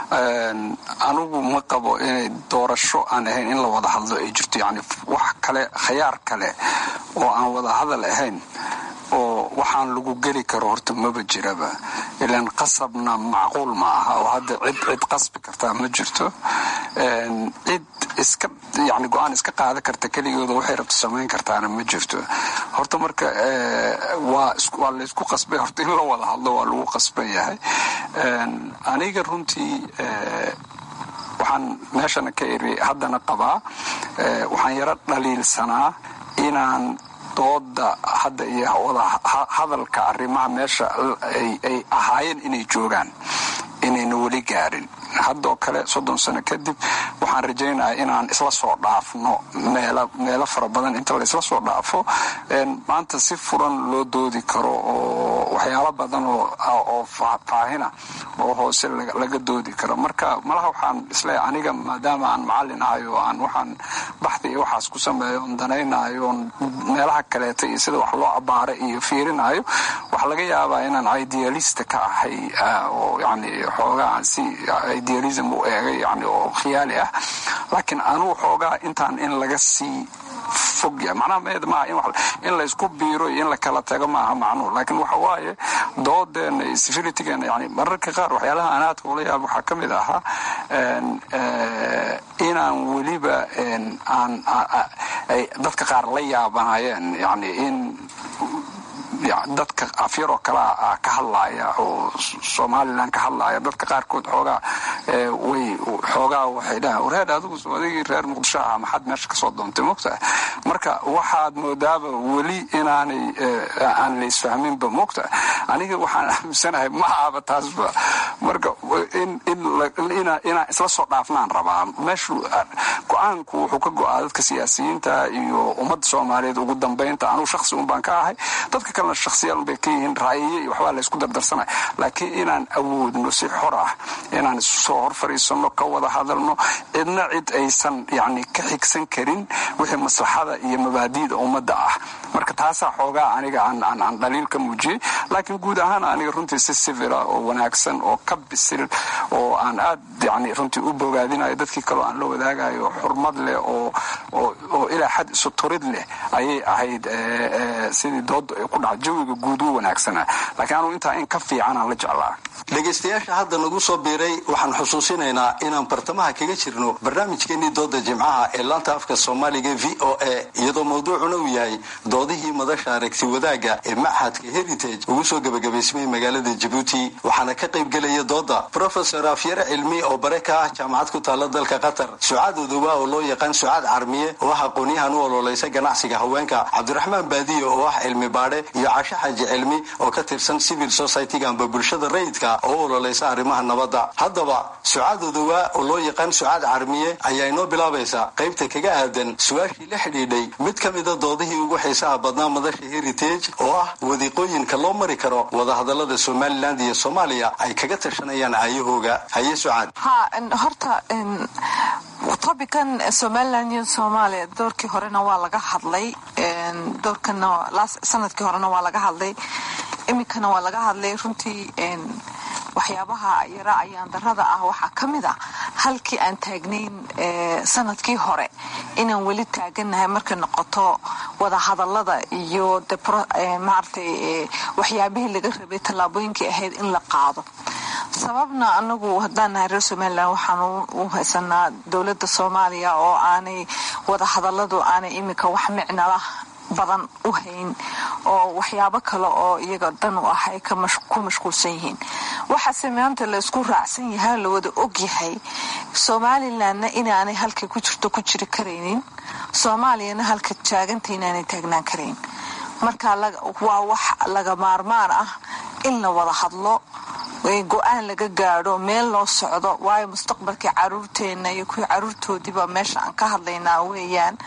anigu ma qabo inay doorasho aan ahayn in la wada hadlo ay jirto yani wax kale khayaar kale oo aan wada hadal ahayn oo waxaan lagu geli karo horta maba jiraba ilaan qasabna macquul ma aha oo hadda cid cid qasbi kartaa ma jirto cid iska yani go-aan iska qaadan karta keligooda waxay rabto samayn kartaana ma jirto horta marka waa waa laysku qasbay horta in la wada hadlo waa lagu qasban yahay aniga runtii waxaan meeshana ka iri haddana qabaa waxaan yaro dhaliilsanaa inaan dooda hadda iyo wada hadalka arrimaha meesha ay ahaayeen inay joogaan inayna weli gaarin haddoo kale soddon sano kadib waxaan rajaynaya inaan isla soo dhaafno meelo fara badan inta laysla soo dhaafo maanta si furan loo doodi karo oo waxyaalo badan oo faahina oo hoose laga doodi karo marka malaha waxaan isleeyahay aniga maadaama aan macallin ahay oo aan waxaan baxdi iyo waxaas ku sameeyo on danaynayo on meelaha kaleeta iyo sida wax loo abaara iyo fiirinayo waxaa laga yaabaa inaan idealista ka ahay oo yani xoogaa si idealism u eegay yani oo khiyaali ah laakiin anugu xoogaa intaan in laga sii fog yahay macnaha meed maaha in laysku biiro iyo in la kala tago maaha macnuhu laakiin waxa waaye doodeena iyo civilitygeena yani mararka qaar waxyaalaha anaadka ula yaab waxaa ka mid ahaa inaan weliba aan dadka qaar la yaabanayeen yani in dadka afyaroo kalea ka hadlaaya oo somalilan ka hadlaaya dadka qaarkood xoogaa way xoogaa waxay dhaha wareer adigu adigii reer muqdisho ah maxaad meesha kasoo doontay mogtaha marka waxaad moodaaba weli inaanay aan la isfahminba mogtaha aniga waxaan aaminsanahay ma ahaba taasba marka inaan isla soo dhaafnaan rabaa meeshu go-aanku wuxuu ka go-aa dadka siyaasiyiinta iyo ummadda soomaaliyeed ugu dambeynta anugu shaksi un baan ka ahay dadka kalena shaksiyaal bay ka yihiin raayiye iyo waxbaa laysku dardarsanaya laakiin inaan awoodno si xor ah inaan isu soo hor fadhiisanno ka wada hadalno cidna cid aysan yani ka xigsan karin wixii maslaxada iyo mabaadi'da ummadda ah marka taasaa xoogaa aniga aan dhaliil ka muujiyey laakiin guud ahaan aniga runtii si sivila oo wanaagsan oo ka bisil oo aan aad yani runtii u bogaadinayo dadkii kaleo aan la wadaagayo xurmad leh oo ilaa xad isu turid leh ayay ahayd sidii dooda ay ku dhaca jawiga guud u wanaagsana laakiin anugu intaa in ka fiicanaan la jeclaa dhegaystayaasha hadda nagu soo biiray waxaan xusuusinaynaa inaan bartamaha kaga jirno barnaamijkeenii dooda jimcaha ee laanta afka soomaaliga v o a iyadoo mawduucuna uu yahay doodihii madasha aragti wadaagga ee maxadka heritage ugu soo gebagabaysmay magaalada jabuuti waxaana ka qaybgelaya dooda profesor afyare cilmi oo bare ka ah jaamacad ku taalla dalka qatar sucaad odowa oo loo yaqaan sucaad carmiye oo ah aqoonyahan u ololeysa ganacsiga haweenka cabdiraxmaan baadiye oo ah cilmi baadhe iyo cashe xaji cilmi oo ka tirsan civil society-ga amba bulshada rayidka oo u ololeysa arrimaha nabadda haddaba sucaad odowa oo loo yaqaan sucaad carmiye ayaa inoo bilaabaysa qaybta kaga aadan su-aashii la xidhiidhay mid ka mida doodihii ugu xiisaha badnaa madasha heritage oo ah wadiiqooyinka loo mari karo wadahadalada somalilan iyo soomaaliya ay kaga tashanayaan aayahooga haye sucaad ha horta tobican somalilan iyo soomaaliya doorkii horena waa laga hadlay doorkana sanadkii horena waa laga hadlay iminkana waa laga hadlay runtii waxyaabaha yara ayaan darada ah waxaa ka mid ah halkii aan taagnayn sanadkii hore inaan weli taaganahay markay noqoto wadahadalada iyo maaragtay waxyaabihii laga rabay tallaabooyinkii ahayd in la qaado sababna anagu haddaan nahay reer somalilan waxaan u haysanaa dowladda soomaaliya oo aanay wadahadaladu aanay iminka wax micnala badan u hayn oo waxyaabo kale oo iyaga dan u ah ay ku mashquulsan yihiin waxaase maanta la isku raacsan yahay la wada og yahay somalilanna inaanay halkay ku jirto ku jiri karaynin soomaaliyana halka taaganta inaanay taagnaan karayn marka waa wax laga maarmaan ah in la wada hadlo go-aan laga gaadho meel loo socdo waayo mustaqbalkii caruurteena iyo kuwii caruurtoodiiba meesha aan ka hadlaynaa weeyaan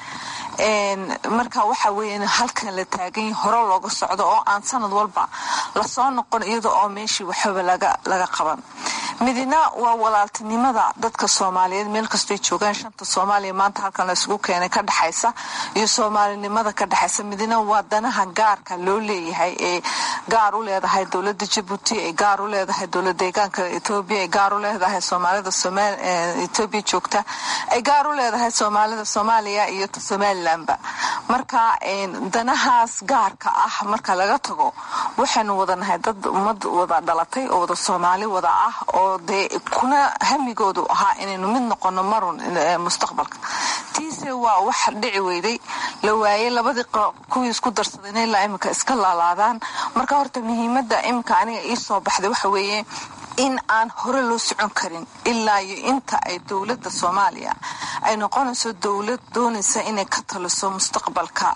marka waxa weya halkan la taaganya hore looga socdo oo aan sanad walba lasoo noqon iyada oo meeshii waxaba laga qaban midina waa walaaltinimada dadka soomaaliyeed meel kastoy joogaan shanta soomaaliya maanta halkan la isugu keenay ka dhexaysa iyo soomaalinimada ka dhexaysa midina waa danaha gaarka loo leeyahay ee gaar u leedahay dowlada jabuuti ay gaar u leedahay dowlad deegaanka etoobiya ay gaar u leedahay soomaalida etoobiya joogta ay gaar u leedahay soomaalida soomaaliya iyo somalilanba marka danahaas gaarka ah marka laga tago waxaynu wadanahay dad ummad wada dhalatay oo wada soomaali wada ah oo dee kuna hamigoodu ahaa inaynu mid noqono marun mustaqbalka tiise waa wax dhici weyday la waayey labadii kuwii isku darsaday inay ilaa iminka iska laalaadaan marka horta muhiimada iminka aniga ii soo baxday waxa weeye in aan hore loo socon karin ilaa iyo inta ay dowladda soomaaliya ay noqonayso dowlad doonaysa inay ka taliso mustaqbalka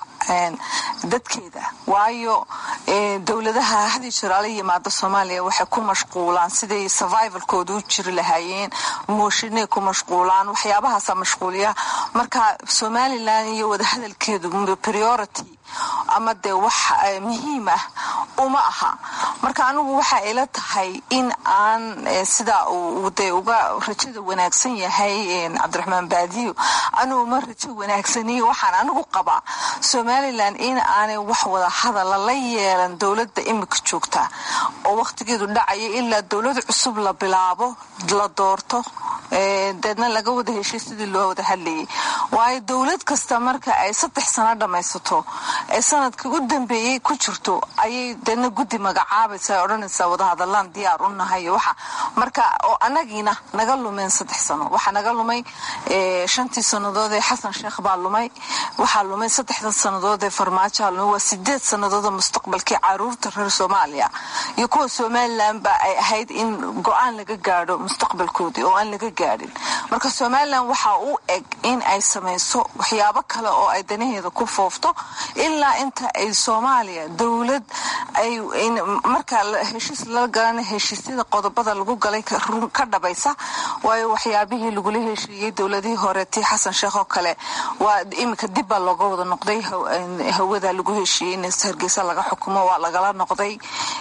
dadkeeda waayo dowladaha hadii jiraala yimaada soomaaliya waxay ku mashquulaan siday survivalkooda u jiri lahaayeen mooshinay ku mashquulaan waxyaabahaasa mashquuliya marka somalilan iyo wadahadalkeedu priority ama dee wax muhiim ah uma aha marka anigu waxa ila tahay in aan sidaa uu dee uga rajada wanaagsan yahay cabdiraxmaan baadiyo anigu ma rajo wanaagsaniyo waxaan anigu qabaa somalilan in aanay wax wada hadala la yeelan dowladda imika joogta oo wakhtigeedu dhacayo ilaa dowlad cusub la bilaabo la doorto deedna laga wada heshay sidii loo wada hadlayay waayo dowlad kasta marka ay saddex sano dhammaysato ee sanadkii u dambeeyey ku jirto ayay deedna guddi magacaabaysa odhanaysaa wadahadalaan diyaar u nahay waxa marka oo anagiina naga lumeen saddex sano waxaa naga lumay shantii sannadood ee xasan sheekh baa lumay waxaa lumay saddexdan sannadood ee farmaajoa lumay waa sideed sannadood mustaqbalkii caruurta reer soomaaliya iyo kuwa somalilan ba ay ahayd in go-aan laga gaadho mustaqbalkoodii oo aan laga gaadhin marka somalilan waxaa u eg in ay samayso waxyaabo kale oo ay danaheeda ku foofto ilaa inta ay soomaaliya dowlad ay marka heshiis lala galana heshiisyada qodobada lagu galay ka dhabaysa waayo waxyaabihii lagula heshiiyey dowladihii hore tii xasan sheekh oo kale waa iminka dib baa looga wada noqday hawada lagu heshiiyey in hargeysa laga xukumo waa lagala noqday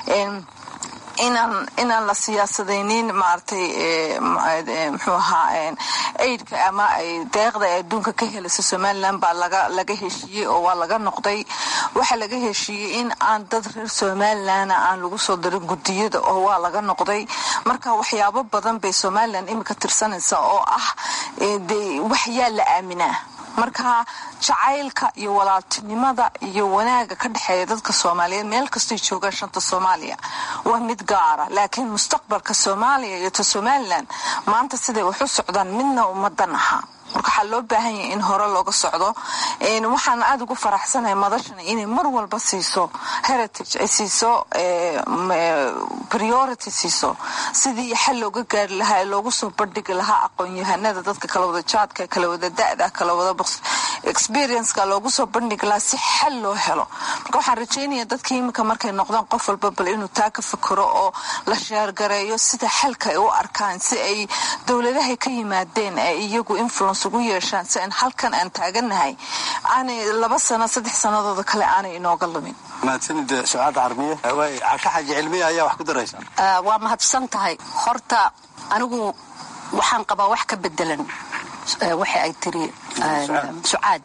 inaan inaan la siyaasadaynin maaragtay muxuu ahaa aidka ama deeqda ay adduunka ka helaysa somalilan baa laga laga heshiiyey oo waa laga noqday waxaa laga heshiiyey in aan dad reer somalilana aan lagu soo darin gudiyada oo waa laga noqday marka waxyaabo badan bay somalilan iminka tirsanaysa oo ah de wax yaa la aaminaa marka jacaylka iyo walaaltinimada iyo wanaaga ka dhexeeya dadka soomaaliyeed meel kastay joogaan shanta soomaaliya waa mid gaara laakiin mustaqbalka soomaaliya iyo ta somalilan maanta siday wax u socdaan midna ummadan aha marka waxaa loo baahan yahay in hore looga socdo waxaan aada ugu faraxsanahay madashan inay mar walba siiso heritage ay siiso priority siiso sidii xal looga gaari lahaa ee loogu soo bandhigi lahaa aqoon-yahanada dadka kala wada jaadka kala wada da-da kala wada experienceka loogu soo bandhigi lahaa si xal loo helo marka waxaan rajeynaya dadka iminka markay noqdaan qof walba bal inuu taa ka fikiro oo la sheergareeyo sida xalka ay u arkaan si ay dowladahay ka yimaadeen ee iyagu influence ugu yeeshaan si aan halkan aan taaganahay aanay laba sano saddex sanadooda kale aanay inooga lumin mahadsanid sucaad carmiye casho xaji cilmiya ayaa wax ku daraysa waa mahadsan tahay horta anigu waxaan qabaa wax ka bedelan waxa ay tiri sucaad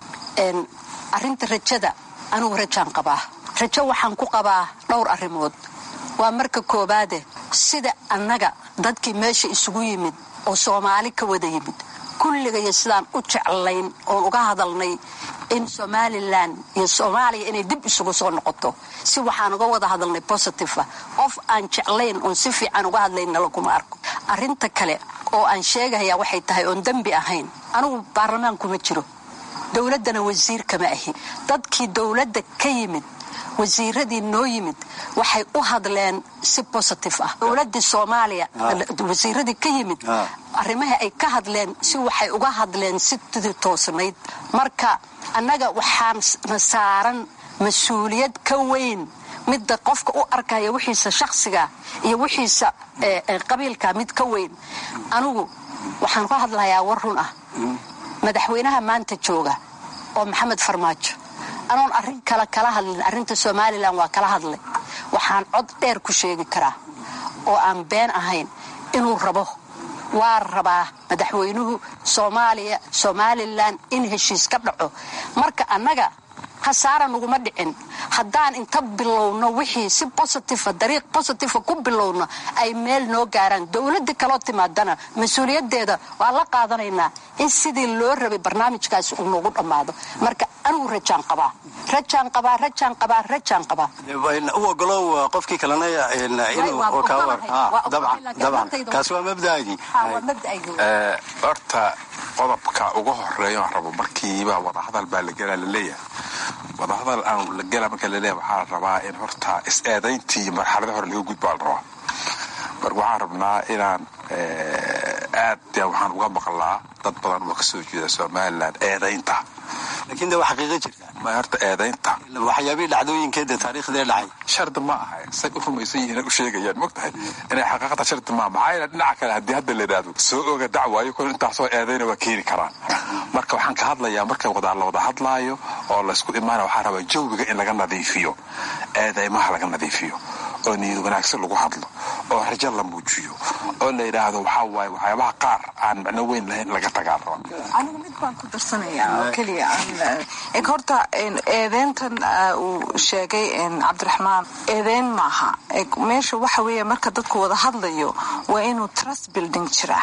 arinta rajada anigu rajaan qabaa rajo waxaan ku qabaa dhowr arrimood waa marka koobaade sida annaga dadkii meesha isugu yimid oo soomaali ka wada yimid kulligaiyo sidaan u jeclayn oon uga hadalnay in somalilan iyo soomaaliya inay dib isugu soo noqoto si waxaan uga wada hadalnay positiva qof aan jeclayn oon si fiican uga hadlayna laguma arko arinta kale oo aan sheegayaa waxay tahay oon dembi ahayn anigu baarlamaankuma jiro dowladdana wasiir kama ahi dadkii dowladda ka yimid wasiiradii noo yimid waxay u hadleen si positive ah dowladii soomaaliya wasiiradii ka yimid arrimaha ay ka hadleen si waxay uga hadleen si tidii toosnayd marka annaga waxaana saaran mas-uuliyad ka weyn midda qofka u arkaya wixiisa shakhsiga iyo wixiisa qabiilka mid ka weyn anigu waxaan ka hadlayaa war run ah madaxweynaha maanta jooga oo maxamed farmaajo anoon arrin kale kala hadlin arrinta somalilan waa kala hadlay waxaan cod dheer ku sheegi karaa oo aan been ahayn inuu rabo waa rabaa madaxweynuhu soomaaliya somalilan in heshiis ka dhaco marka annaga khasaara naguma dhicin haddaan inta bilowno wixii si bositiva dariiq bositiva ku bilowno ay meel noo gaaraan dowladda kaloo timaadana mas-uuliyaddeeda waa la qaadanaynaa in sidii loo rabay barnaamijkaasi uu noogu dhammaado marka anigu rajaan qabaa rajaan qabaa rajaan qabaa rajaan qabaa u ogolow qofkii kalena kaasi waa mabdaagii horta qodobka uga horeeyo aan rabo markiiba wadahadal baa la gelaa laleeyahay wadahadal aan la gela marka laleeyahay waxaa la rabaa in horta is-eedayntii marxalada hore laga gudbaa la rabaa marka waxaan rabnaa inaan aad waxaan uga maqlaa dad badan oo kasoo jeeda somalilan eedaynta laakiin de waa xaqiiqa jirta ma horta eedaynta waxyaabihii dhacdooyinkeeda taariikhdee dhacay shardi ma aha say u rumaysan yihiin u sheegayaan mogtahay inay xaqiiqada shardi ma maxaa yeele dhinaca kale haddii hadda la yidhaahdo soo oga dacwaayo kun intaasoo eedayna waa keeni karaan marka waxaan ka hadlayaa marka wada la wada hadlaayo oo laysku imaana waxaa rabaa jawiga in laga nadiifiyo eedaymaha laga nadiifiyo oo niyad wanaagsan lagu hadlo oo rajo la muujiyo oo la yidhaahdo waxaa waaye waxyaabaha qaar aan macno weyn lahayn laga tagaa raba anigu mid baan ku darsanayaa oo keliya eg horta eedeyntan uu sheegay cabdiraxmaan eedeyn maaha eg meesha waxa weeye marka dadku wada hadlayo waa inuu trust building jiraa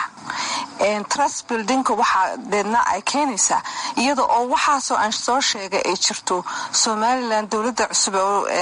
trust buildingka waxaa deedna ay keenaysaa iyada oo waxaasoo aan soo sheegay ay jirto somalilan dowladda cusub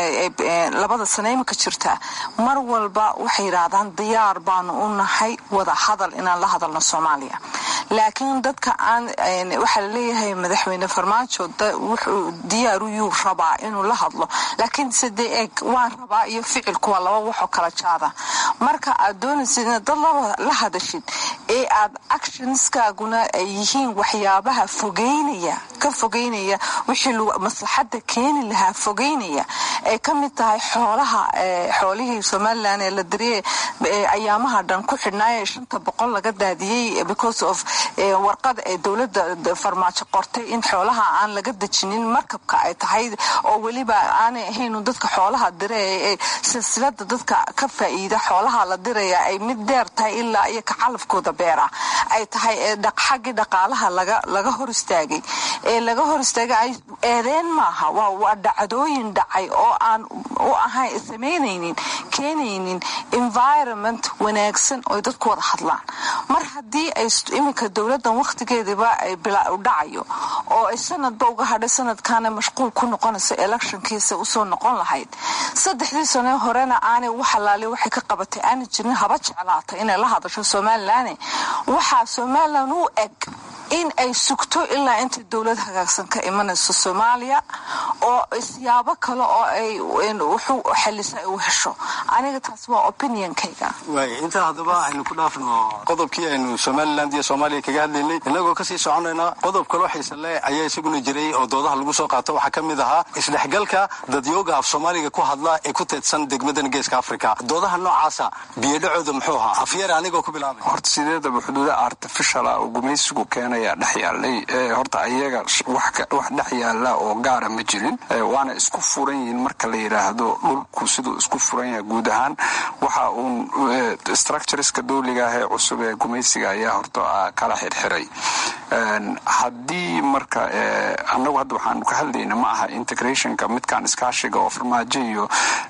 labada sano imika jirta mar walba waxay yidhaahdaan diyaar baanu u nahay wada hadal inaan la hadalno soomaaliya laakiin dadka aan waxaa laleeyahay madaxweyne farmaajo wuxuu diyaaruyuu rabaa inuu la hadlo laakiin side eeg waan rabaa iyo ficilku waa laba waxoo kala jaada marka aad doonaysid inaad dad la hadashid ee aad actionskaaguna ay yihiin waxyaabaha fogeynaya ka fogeynaya wixii maslaxada keeni lahaa fogeynaya ay ka mid tahay xoolaha xoolihii somalilan ee la dariye ayaamaha dhan ku xidhnaaye shanta boqol laga daadiyey because of warqad ee dowladda farmaajo qortay in xoolaha aan laga dejinin markabka ay tahay oo weliba aanay ahayn dadka xoolaha dire ee silsilada dadka ka faa'iida xoolaha la diraya ay mid dheer tahay ilaa iyo ka calafkooda beera ay tahay xaggii dhaqaalaha laga hor istaagay ee laga hor istaagay eedeen maaha waa dhacdooyin dhacay oo aan u ahayn samaynaynin keenaynin environment wanaagsan oo dadku wada hadlaan mar haddii ay iminka dowladan wakhtigeediba ay dhacayo oo ay sanadba uga hadhay sanadkaana mashquul ku noqonayso electionkiisa usoo noqon lahayd saddexdii sano horena aanay waxalaali waxay ka qabatay aanay jirin haba jeclaatay inay la hadasho somalilan waxaa somalilan u eg in ay sugto ilaa intay dowlad hagaagsan ka imanayso soomaaliya oo siyaabo kale oo ay wuxuu xalisa ay u hesho aniga taas waa opinionkayga waay intaa haddaba aynu ku dhaafno qodobkii aynu somaliland iyo soomaaliya kaga hadlaynay innagoo kasii soconayna qodob kaloo xiisale ayaa isaguna jiray oo doodaha lagu soo qaato waxaa ka mid ahaa isdhexgalka dadyooga af soomaaliga ku hadla ee ku teedsan degmadan geeska africa doodaha noocaasa biyodhacooda muxuu ahaa afyar anigoo ku bilaabay horta sideedaba xuduuda artificiala oo gumaysigu keenayaa dhex yaalay horta iyaga wax dhex yaala oo gaara ma jirin waana isku furan yihiin marka la yidhaahdo dhulku siduu isku furan yahay guud ahaan waxa uun structureska dowliga ah ee cusub ee gumaysiga ayaa horta kala xirxiray haddii marka annagu hadda waxaanu ka hadlayna ma aha integrationka midkaan iskaashiga oo farmaajo iyo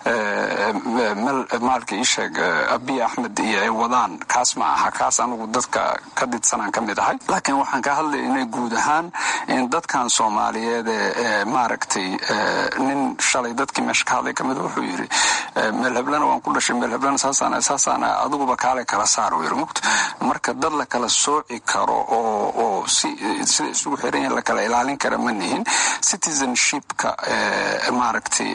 maalka isheeg abiy axmed iyo ay wadaan kaas ma aha kaas anigu dadka ka didsanaan ka mid ahay laakiin waxaan ka hadlaynay guud ahaan in dadkan soomaaliyeed ee maaragtay nin shalay dadkii meesha ka hadlay kamid wuxuu yidhi meel heblana waan ku dhashay meel heblana saasaan saasaana adiguba kaale kala saar uu yidhi mugta marka dad la kala sooci karo oo oo si sida isugu xiran yahin la kala ilaalin kara ma nihin citizenshipka maaragtay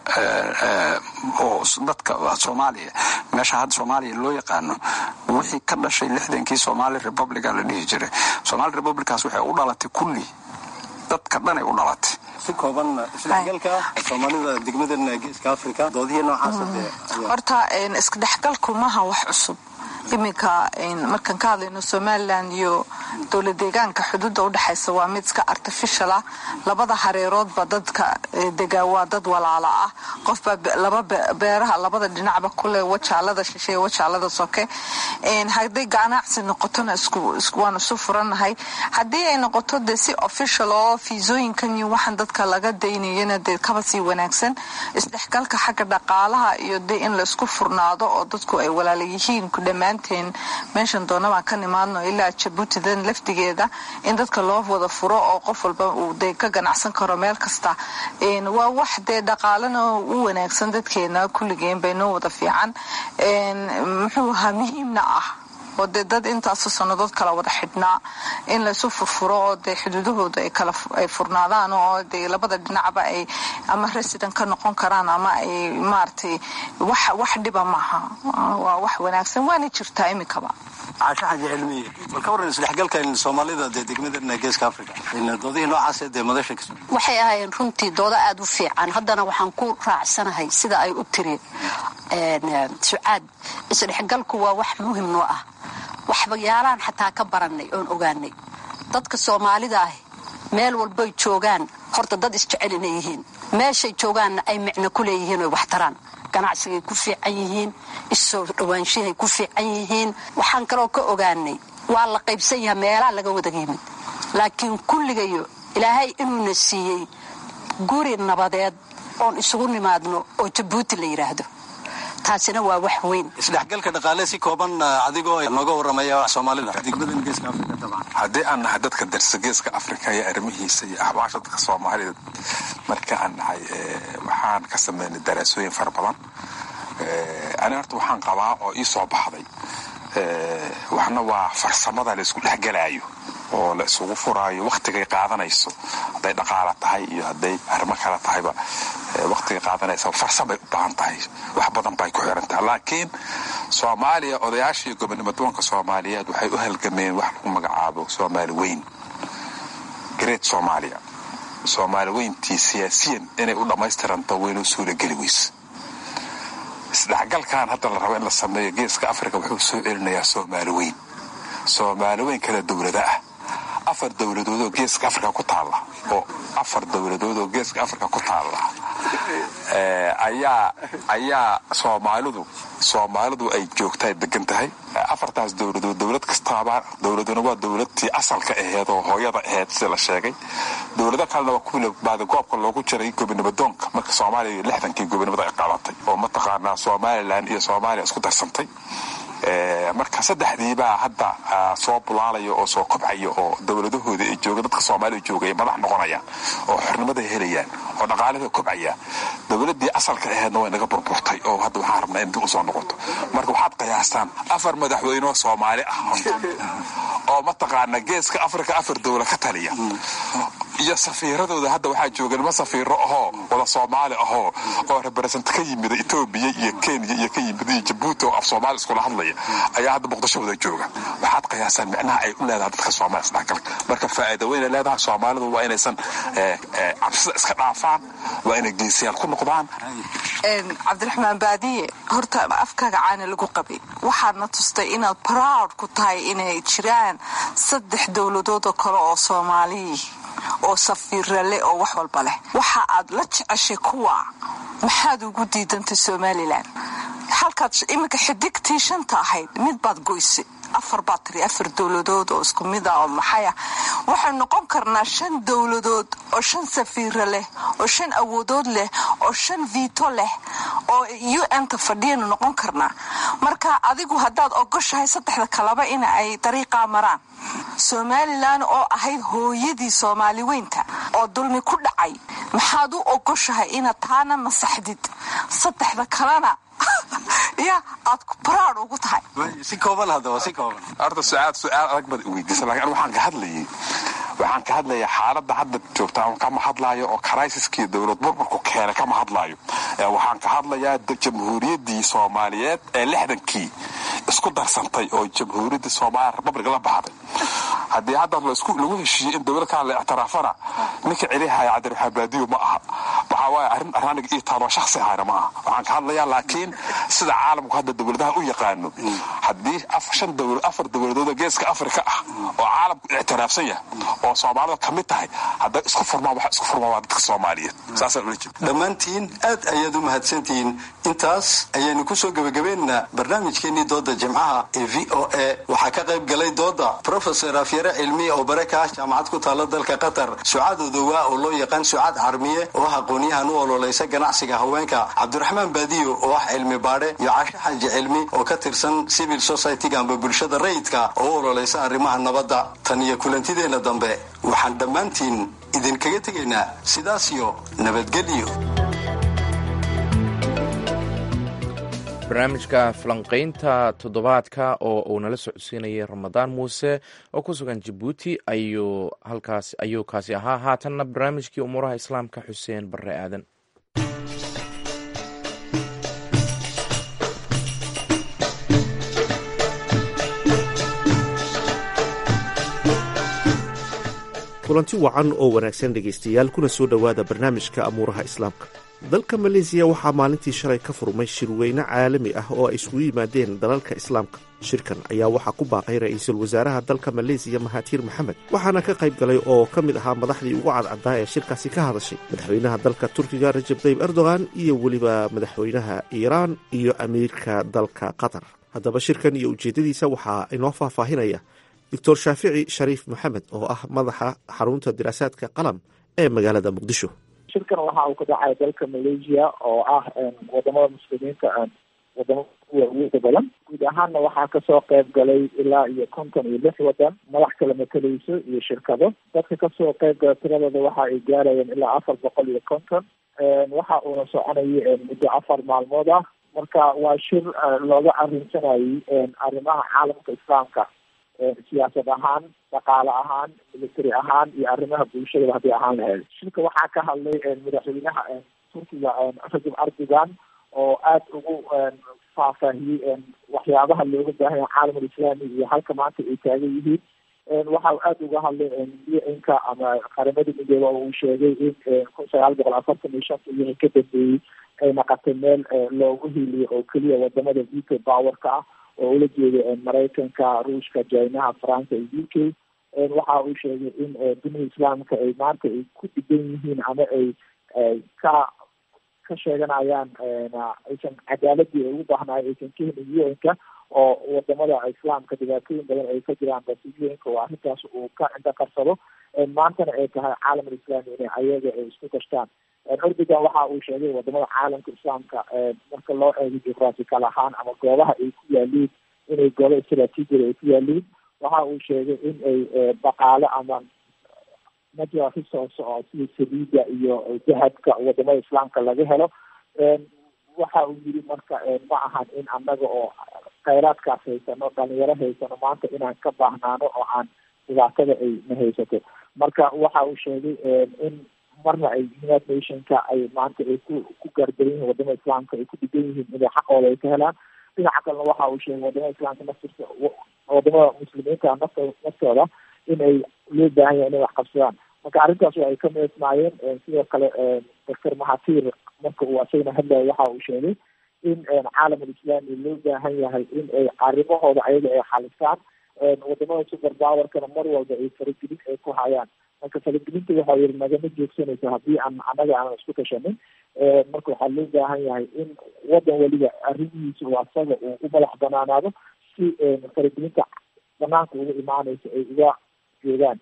oo dadka soomaaliya meesha hadda soomaaliya loo yaqaano wixii ka dhashay lixdankii somali republica la dhihi jiray somali republicaas waxay u dhalatay kulli dadka dhanay u dhalatay si kooban isdhexgalka soomaalida degmadan geeska africa doodihii noocaasa horta isdhexgalku maaha wax cusub iminka markaan ka hadlayno somalilan iyo dowla deegaanka xuduudda udhexaysa waa mid iska artificial ah labada hareeroodba dadka degaa waa dad walaala ah qofbaa laba beeraha labada dhinacba kule wajaalada shishe wajaalada soke hadday ganacsi noqotona waanu isu furannahay haddii ay noqoto de si official oo fiisooyinkan iyo waxaan dadka laga daynayana dee kaba sii wanaagsan isdhexgalka xagga dhaqaalaha iyo de in laisku furnaado oo dadku ay walaala yihiin ku dhammaan meeshan doona baan ka nimaadno ilaa jabuutidan lafdigeeda in dadka loo wada furo oo qof walba uu de ka ganacsan karo meel kasta waa wax dee dhaqaalana u wanaagsan dadkeena kulligeen bay noo wada fiican muxuu ahaa muhiimna ah oo dee dad intaasu sannadood kala wada xidhnaa in laysu furfuro oo dee xuduudahooda ay furnaadaan oo dee labada dhinacba ay ama resident ka noqon karaan ama ay maaragtay wax dhiba maaha waa wax wanaagsan waana jirtaa iminkaba caasho xaji cilmiye bal ka warran isdhexgalka soomaalida dee degmadan geeska africa doodihii noocaas dee madasha ka waxay ahaayeen runtii doodo aada u fiican haddana waxaan ku raacsanahay sida ay u tiri sucaad isdhexgalku waa wax muhim noo ah waxbayaalaan xataa ka barannay oon ogaanay dadka soomaalida ah meel walbay joogaan horta dad isjecel inay yihiin meeshay joogaanna ay micno ku leeyihiin oy waxtaraan ganacsigay ku fiican yihiin issoo dhowaanshahay ku fiican yihiin waxaan kaloo ka ogaanay waa la qaybsan yaha meelaa laga wada yimid laakiin kulligayo ilaahay inuuna siiyey guri nabadeed oon isugu nimaadno oo jabuuti la yidhaahdo taasina waa wax weyn isdhexgalka dhaqaale si kooban adigoo nooga waramaya soomaalida degmadan geeska africa dabcan haddii aan nahay dadka darsa geeska africa iyo arrimihiisa iyo axwaasha dadka soomaalida marka aan nahay waxaan ka sameynay daraasooyin fara badan ani horta waxaan qabaa oo ii soo baxday waxna waa farsamada la isku dhexgalaayo oo la isugu furaayo wakhtigay qaadanayso hadday dhaqaala tahay iyo hadday arrimo kale tahayba wakhtigay qaadanaysa farsamay u baahan tahay wax badan bay ku xiran tahay laakiin soomaaliya odayaashii gobonimadoonka soomaaliyeed waxay u halgameen wax lagu magacaabo soomaali weyn great soomaaliya soomaali weyntii siyaasiyan inay u dhammaystiranto waynoo suulageli weyse isdhexgalkan hadda la rabo in la sameeyo geeska africa wuxuu soo celinayaa soomaali weyn soomaali weyn kala dowlada ah afar dowladoodoo geeska africa ku taalla oo afar dowladoodoo geeska africa ku taalla ayaa ayaa soomaalidu soomaalidu ay joogtaa degan tahay afartaas dowladood dowlad kastaaba dowladuna waa dowladtii asalka aheed oo hooyada aheyd sida la sheegay dowlado kalena waa kuwii baadigoobka loogu jiray gobonimadoonka marka soomaaliya lixdankii gobonimada ay qaadatay oo mataqaanaa somalilan iyo soomaaliya isku darsantay marka saddexdiibaa hadda soo bulaalaya oo soo kobcaya oo dowladahooda ay jooga dadka soomaaliya jooga ay madax noqonayaan oo xornimada helayaan oo dhaqaalada kobcaya dowladdii asalka aheedna way naga burburtay oo hadda waxaan rabnaa in dib usoo noqoto marka waxaad qiyaastaan afar madaxweynoo soomaali ah oo mataqaana geeska afrika afar dowla ka taliya iyo safiiradooda hadda waxaa jooga nima safiiro ahoo wada soomaali ahoo oo reberesent ka yimida etoobiya iyo kenya iyo ka yimid iyo jabuuti oo af soomaali iskula hadlaya ayaa hadda muqdisho wada jooga waxaad qiyaasaan micnaha ay u leedahay dadka soomaali isdhexgalka marka faa'iida weyna leedahay soomaalidu waa inaysan cabsida iska dhaafaan waa inay geesiyaal ku noqdaan cabdiraxmaan baadiye horta afkaaga caana lagu qabay waxaadna tustay inaad proud ku tahay inay jiraan saddex dowladood oo kale oo soomaaliyi oo safiira leh oo wax walba leh waxa aad la jeceshay kuwa maxaad ugu diidantay somalilan halkaad iminka xidigtii shanta ahayd mid baad goysay afar baad tiri afar dowladood oo isku mid ah oo maxaya waxaynu noqon karnaa shan dowladood oo shan safiira leh oo shan awoodood leh oo shan viito leh oo u n ta fadhiyaynu noqon karnaa marka adigu haddaad ogoshahay saddexda kaleba in ay dariiqaa maraan somalilan oo ahayd hooyadii soomaali weynta oo dulmi ku dhacay maxaad u ogoshahay inaad taana masaxdid saddexda kalena ya aad baraad ugu tahay si kooban haddaba si kooban horta su-aal su-aal adag baad weydiisa lakin waxaan ka hadlayay waxaan ka hadlayaa xaaladda hadda joogta kama hadlaayo oo criisiskii dowlad burburku keenay kama hadlaayo waxaan ka hadlayaa jamhuuriyaddii soomaaliyeed ee lixdankii isku darsantay oo jamhuuriyaddii soomaaliya republic la baxday haddii hadda lagu heshiiyey in dowlad kale la ictiraafana ninka celihaya cabdiraxmaan baadiyo ma aha waxaa waaye arrin araniga io taaloo shaksi ahayna ma aha waxaan ka hadlayaa laakiin sida caalamku hadda dowladaha u yaqaano haddii afar dowladood oo geeska afrika ah oo caalamku ictiraafsan yahay oo soomaalida ka mid tahay hadday isku furmaan waxa isku furmaan waa dadka soomaaliyeed saasaan ula jeeda dhammaantiin aad ayaad u mahadsantihiin intaas ayaynu kusoo gebagabaynaynaa barnaamijkeenii dooda jimcaha ee v o a waxaa ka qayb galay dooda profesor afyare cilmi oo bare ka ah jaamacad ku taalla dalka qatar sucaad odowaa oo loo yaqaan sucaad carmiye oo ah aqoonyahan u ololeysa ganacsiga haweenka cabdiraxmaan baadiyo oo ah cilmi baadhe iyo cashe xaji cilmi oo ka tirsan civil society-ga amba bulshada rayidka oo u ololeysa arrimaha nabadda tan iyo kulantideenna dambe waxaan dhammaantiin idinkaga tegaynaa sidaas iyo nabadgelyo barnaamijka falanqaynta toddobaadka oo uu nala socodsiinayay ramadaan muuse oo ku sugan jabuuti ayuu halkaas ayuu kaasi ahaa haatanna barnaamijkii umuuraha islaamka xuseen barre aadan kulanti wacan oo wanaagsan dhegaystayaal kuna soo dhowaada barnaamijka amuuraha islaamka dalka maleesiya waxaa maalintii shalay ka furmay shirweyne caalami ah oo ay isugu yimaadeen dalalka islaamka shirkan ayaa waxaa ku baaqay ra-iisul wasaaraha dalka maleesiya mahatiir maxamed waxaana ka qayb galay oo ka mid ahaa madaxdii ugu cadcaddaa ee shirkaasi ka hadashay madaxweynaha dalka turkiga rajab tayyib erdogan iyo weliba madaxweynaha iiraan iyo amiirka dalka qatar haddaba shirkan iyo ujeeddadiisa waxaa inoo faahfaahinaya doctor shaafici shariif maxamed oo ah madaxa xarunta diraasaadka qalam ee magaalada muqdisho shirkan waxa uu ka dhacay dalka malaysia oo ah wadamada muslimiinta wadamada kuwa awooda badan guud ahaanna waxaa kasoo qayb galay ilaa iyo konton iyo lix wadan madax kala matalayso iyo shirkado dadka kasoo qayb gala tiradooda waxa ay gaarayeen ilaa afar boqol iyo konton waxa uuna soconayay muddo afar maalmood ah marka waa shir looga arrinsanayay arrimaha caalamka islaamka siyaasad ahaan dhaqaale ahaan military ahaan iyo arrimaha bulshadaba haddii ahaan lahayd shirka waxaa ka hadlay madaxweynaha turkiga rajab erdogan oo aada ugu faahfaahiyey waxyaabaha looga baahanya caalamul islaami iyo halka maanta ay taagan yihiin waxa uu aada uga hadlay un-ka ama qaramada midooba oo uu sheegay in kun sagaal boqol afartan iyo shanta wixii ka dambeeyey ay naqatay meel loogu hiiliyo oo keliya wadamada veto powerka ah oo ula jeeda maraykanka ruushka jinaha faransa iyo u k waxa uu sheegay in dunida islaamka ay maanta ay ku dhigan yihiin ama ay ka ka sheeganayaan aysan cadaaladii ay ugu baahnaay aysan ka helin un-ka oo wadamada islaamka dhibaatooyin badan ay ka jiraan balse un-ka oo arrintaas uu ka cinda qarsado maantana ay tahay caalamul islaami inay ayaga ay isku kashtaan erdogan waxa uu sheegay wadamada caalamka islaamka marka loo eego juqraafikal ahaan ama goobaha ay ku yaaliin inay goobo istraatiijiyada ay ku yaaliin waxa uu sheegay in ay dhaqaale ama natural resource oo sida saliida iyo dahabka wadamada islaamka laga helo waxa uu yiri marka ma ahan in annaga oo khayraadkaas haysano dhalinyaro haysano maanta inaan ka baahnaano oo aan dhibaatada ay na haysato marka waxa uu sheegay in marna ay united nationka ay maanta ay ku ku gaardaran yihiin wadamada islaamka ay ku dhigan yihiin inay xaqooda ay ka helaan dhinaca kalena waxa uu sheegay wadamada islaamka naftirka wadamada muslimiinta nafto naftooda in ay loo baahan yahay inay wax qabsadaan marka arrintaas ay ka meesmaayeen sidoo kale doctor mahatir marka uu asagana hadlaya waxa uu sheegay in caalamul islaami loo baahan yahay in ay arrimahooda ayaga ay xalisaan wadamada super powerkana mar walba ay faragelin ay ku hayaan marka faragelinta waxa yiri nagama joogsanayso haddii aan annaga aanan isku tashanin marka waxaa loo baahan yahay in wadan weliba arrimihiisa oo asaga uu u madax banaanaado si faragelinta banaanka uga imaanaysa ay uga joogaan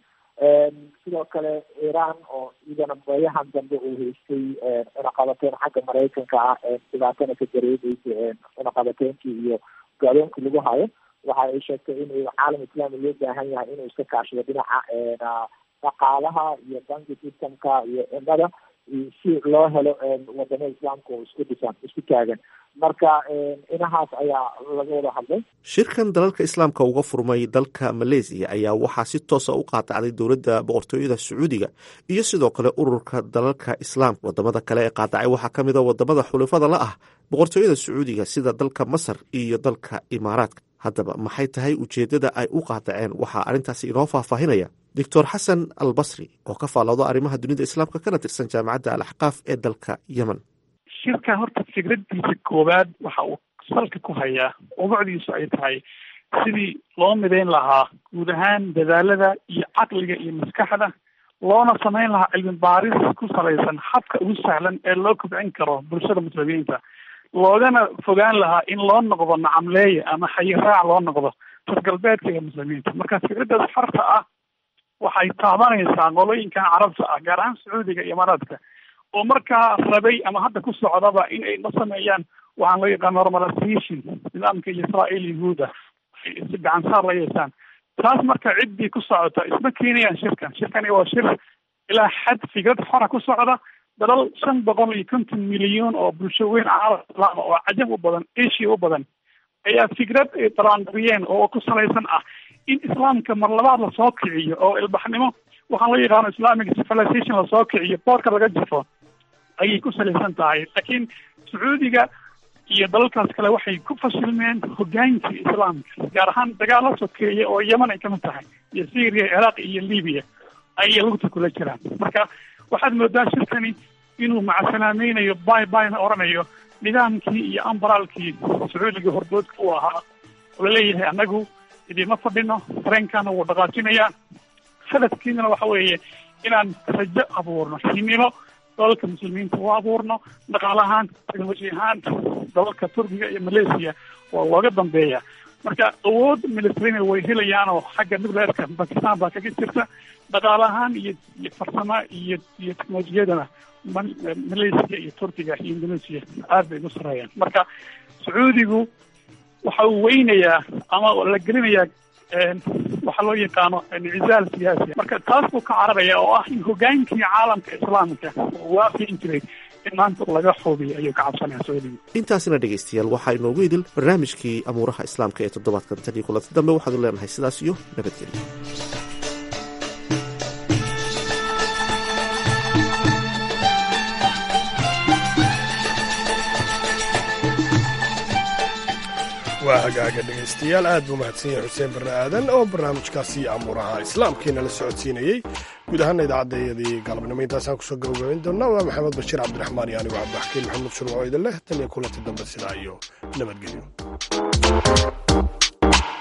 sidoo kale iran oo iyadana bayahan dambe uu haystay cunaqabateyn xagga maraykanka ah dhibaatana ka dareemaysa cunaqabateynkii iyo gaadoonkii lagu hayo waxa ay sheegtay in caalam islaami loo baahan yahay inuu iska kaashado dhinaca dhaqaalaha iyo banki systemka iyo cimada si loo helo wadamada islaamka oo isku dhisan isku taagan marka inahaas ayaa laga wada hadlay shirkan dalalka islaamka uga furmay dalka maleysiya ayaa waxaa si toosa u qaadacday dowladda boqortooyada sacuudiga iyo sidoo kale ururka dalalka islaamka wadamada kale ee qaadacay waxaa ka mid a wadamada xulifada la ah boqortooyada sacuudiga sida dalka masar iyo dalka imaaraadka haddaba maxay tahay ujeeddada ay u qaadaceen waxaa arrintaasi inoo faahfaahinaya doctor xasan al basri oo ka faalloodo arrimaha dunida islaamka kana tirsan jaamacadda al axqaaf ee dalka yemen shirka horta fikradiisa koowaad waxa uu salka ku hayaa ubacdiisu ay tahay sidii loo midayn lahaa guud ahaan dadaalada iyo caqliga iyo maskaxda loona samayn lahaa cilmi baaris ku salaysan habka ugu sahlan ee loo kobcin karo bulshada muslimiinta loogana fogaan lahaa in loo noqdo nacamleeye ama xayiraac loo noqdo tasgalbeedka ee muslimiinta marka fikradaas farta ah waxay taabanaysaa qolooyinkan carabta ah gaar ahaan sacuudiga iyo imaaraadka oo markaa rabay ama hadda ku socdaba in ay la sameeyaan waxaan loo yaqaan normalization nidaamka israael yahuuda ay si gacan saar la yeeshaan taas marka ciddii ku socota isma keenayaan shirkan shirkani waa shir ilaa xad fikrad xora ku socda dalal shan boqol iyo konton milyan oo bulsho weyn caalam islaama oo cajab u badan asia u badan ayaa fikrad ay daraandariyeen oo ku salaysan ah in islaamka mar labaad lasoo kiciyo oo ilbaxnimo waxaan loo yaqaano islamic civilization lasoo kiciyo boorka laga jafo ayay ku salaysan tahay laakiin sacuudiga iyo dalalkaas kale waxay ku fashilmeen hogaankii islaamka gaar ahaan dagaal la sokeeya oo yemen ay kamid tahay iyo syria ciraaq iyo libiya ayay lugta kula jiraan marka waxaad moodaa shirkani inuu macasalaameynayo bay bayna oranayo nidaamkii iyo ambaraalkii sacuudiga hordoodka u ahaa oo laleeyahay annagu idiima fadhino tareenkana wuu dhaqaajinayaa hadafkiinana waxa weeye inaan rajo abuurno hinimo dalalka muslimiinta u abuurno dhaqaale ahaan technology ahaan dalalka turkiga iyo malaysia waa looga dambeeya marka awood militarina way helayaanoo xagga nucleerka bakistan baa kaga jirta dhaqaale ahaan iyo iyo farsamo iyo iyo technolojiyadana malaysia iyo turkiga iyo indonesia aad bay ugu sareeyaan marka sacuudigu waxa uu weynayaa ama la gelinayaa waxaa loo yaqaano inicizaal siyaasi marka taas buu ka cararaya oo ah in hogaankii caalamka islaamka waafiin jiray in maanta laga xubiyo ayuu ka cabsanaya sacuudiga intaasina dhegaystayaal waxaa inoogu idil barnaamijkii amuuraha islaamka ee toddobaadkan tan iyo kulanti dambe waxaanu leenahay sidaas iyo nabadgelyo waa hagaaga dhegaystayaal aad buu mahadsan yahay xuseen barre aadan oo barnaamijkaasi amuuraha islaamkiina la socodsiinayey guud ahaana idaacaddeeyadii galabnimo intaasaan kusoo gabagabayn doonnaa waa maxamed bashiir cabdiraxmaan iyo anigu cabdixakiin maxamuud shurwaco idin leh tan iyo kulanti dambe sidaa iyo nabadgelyo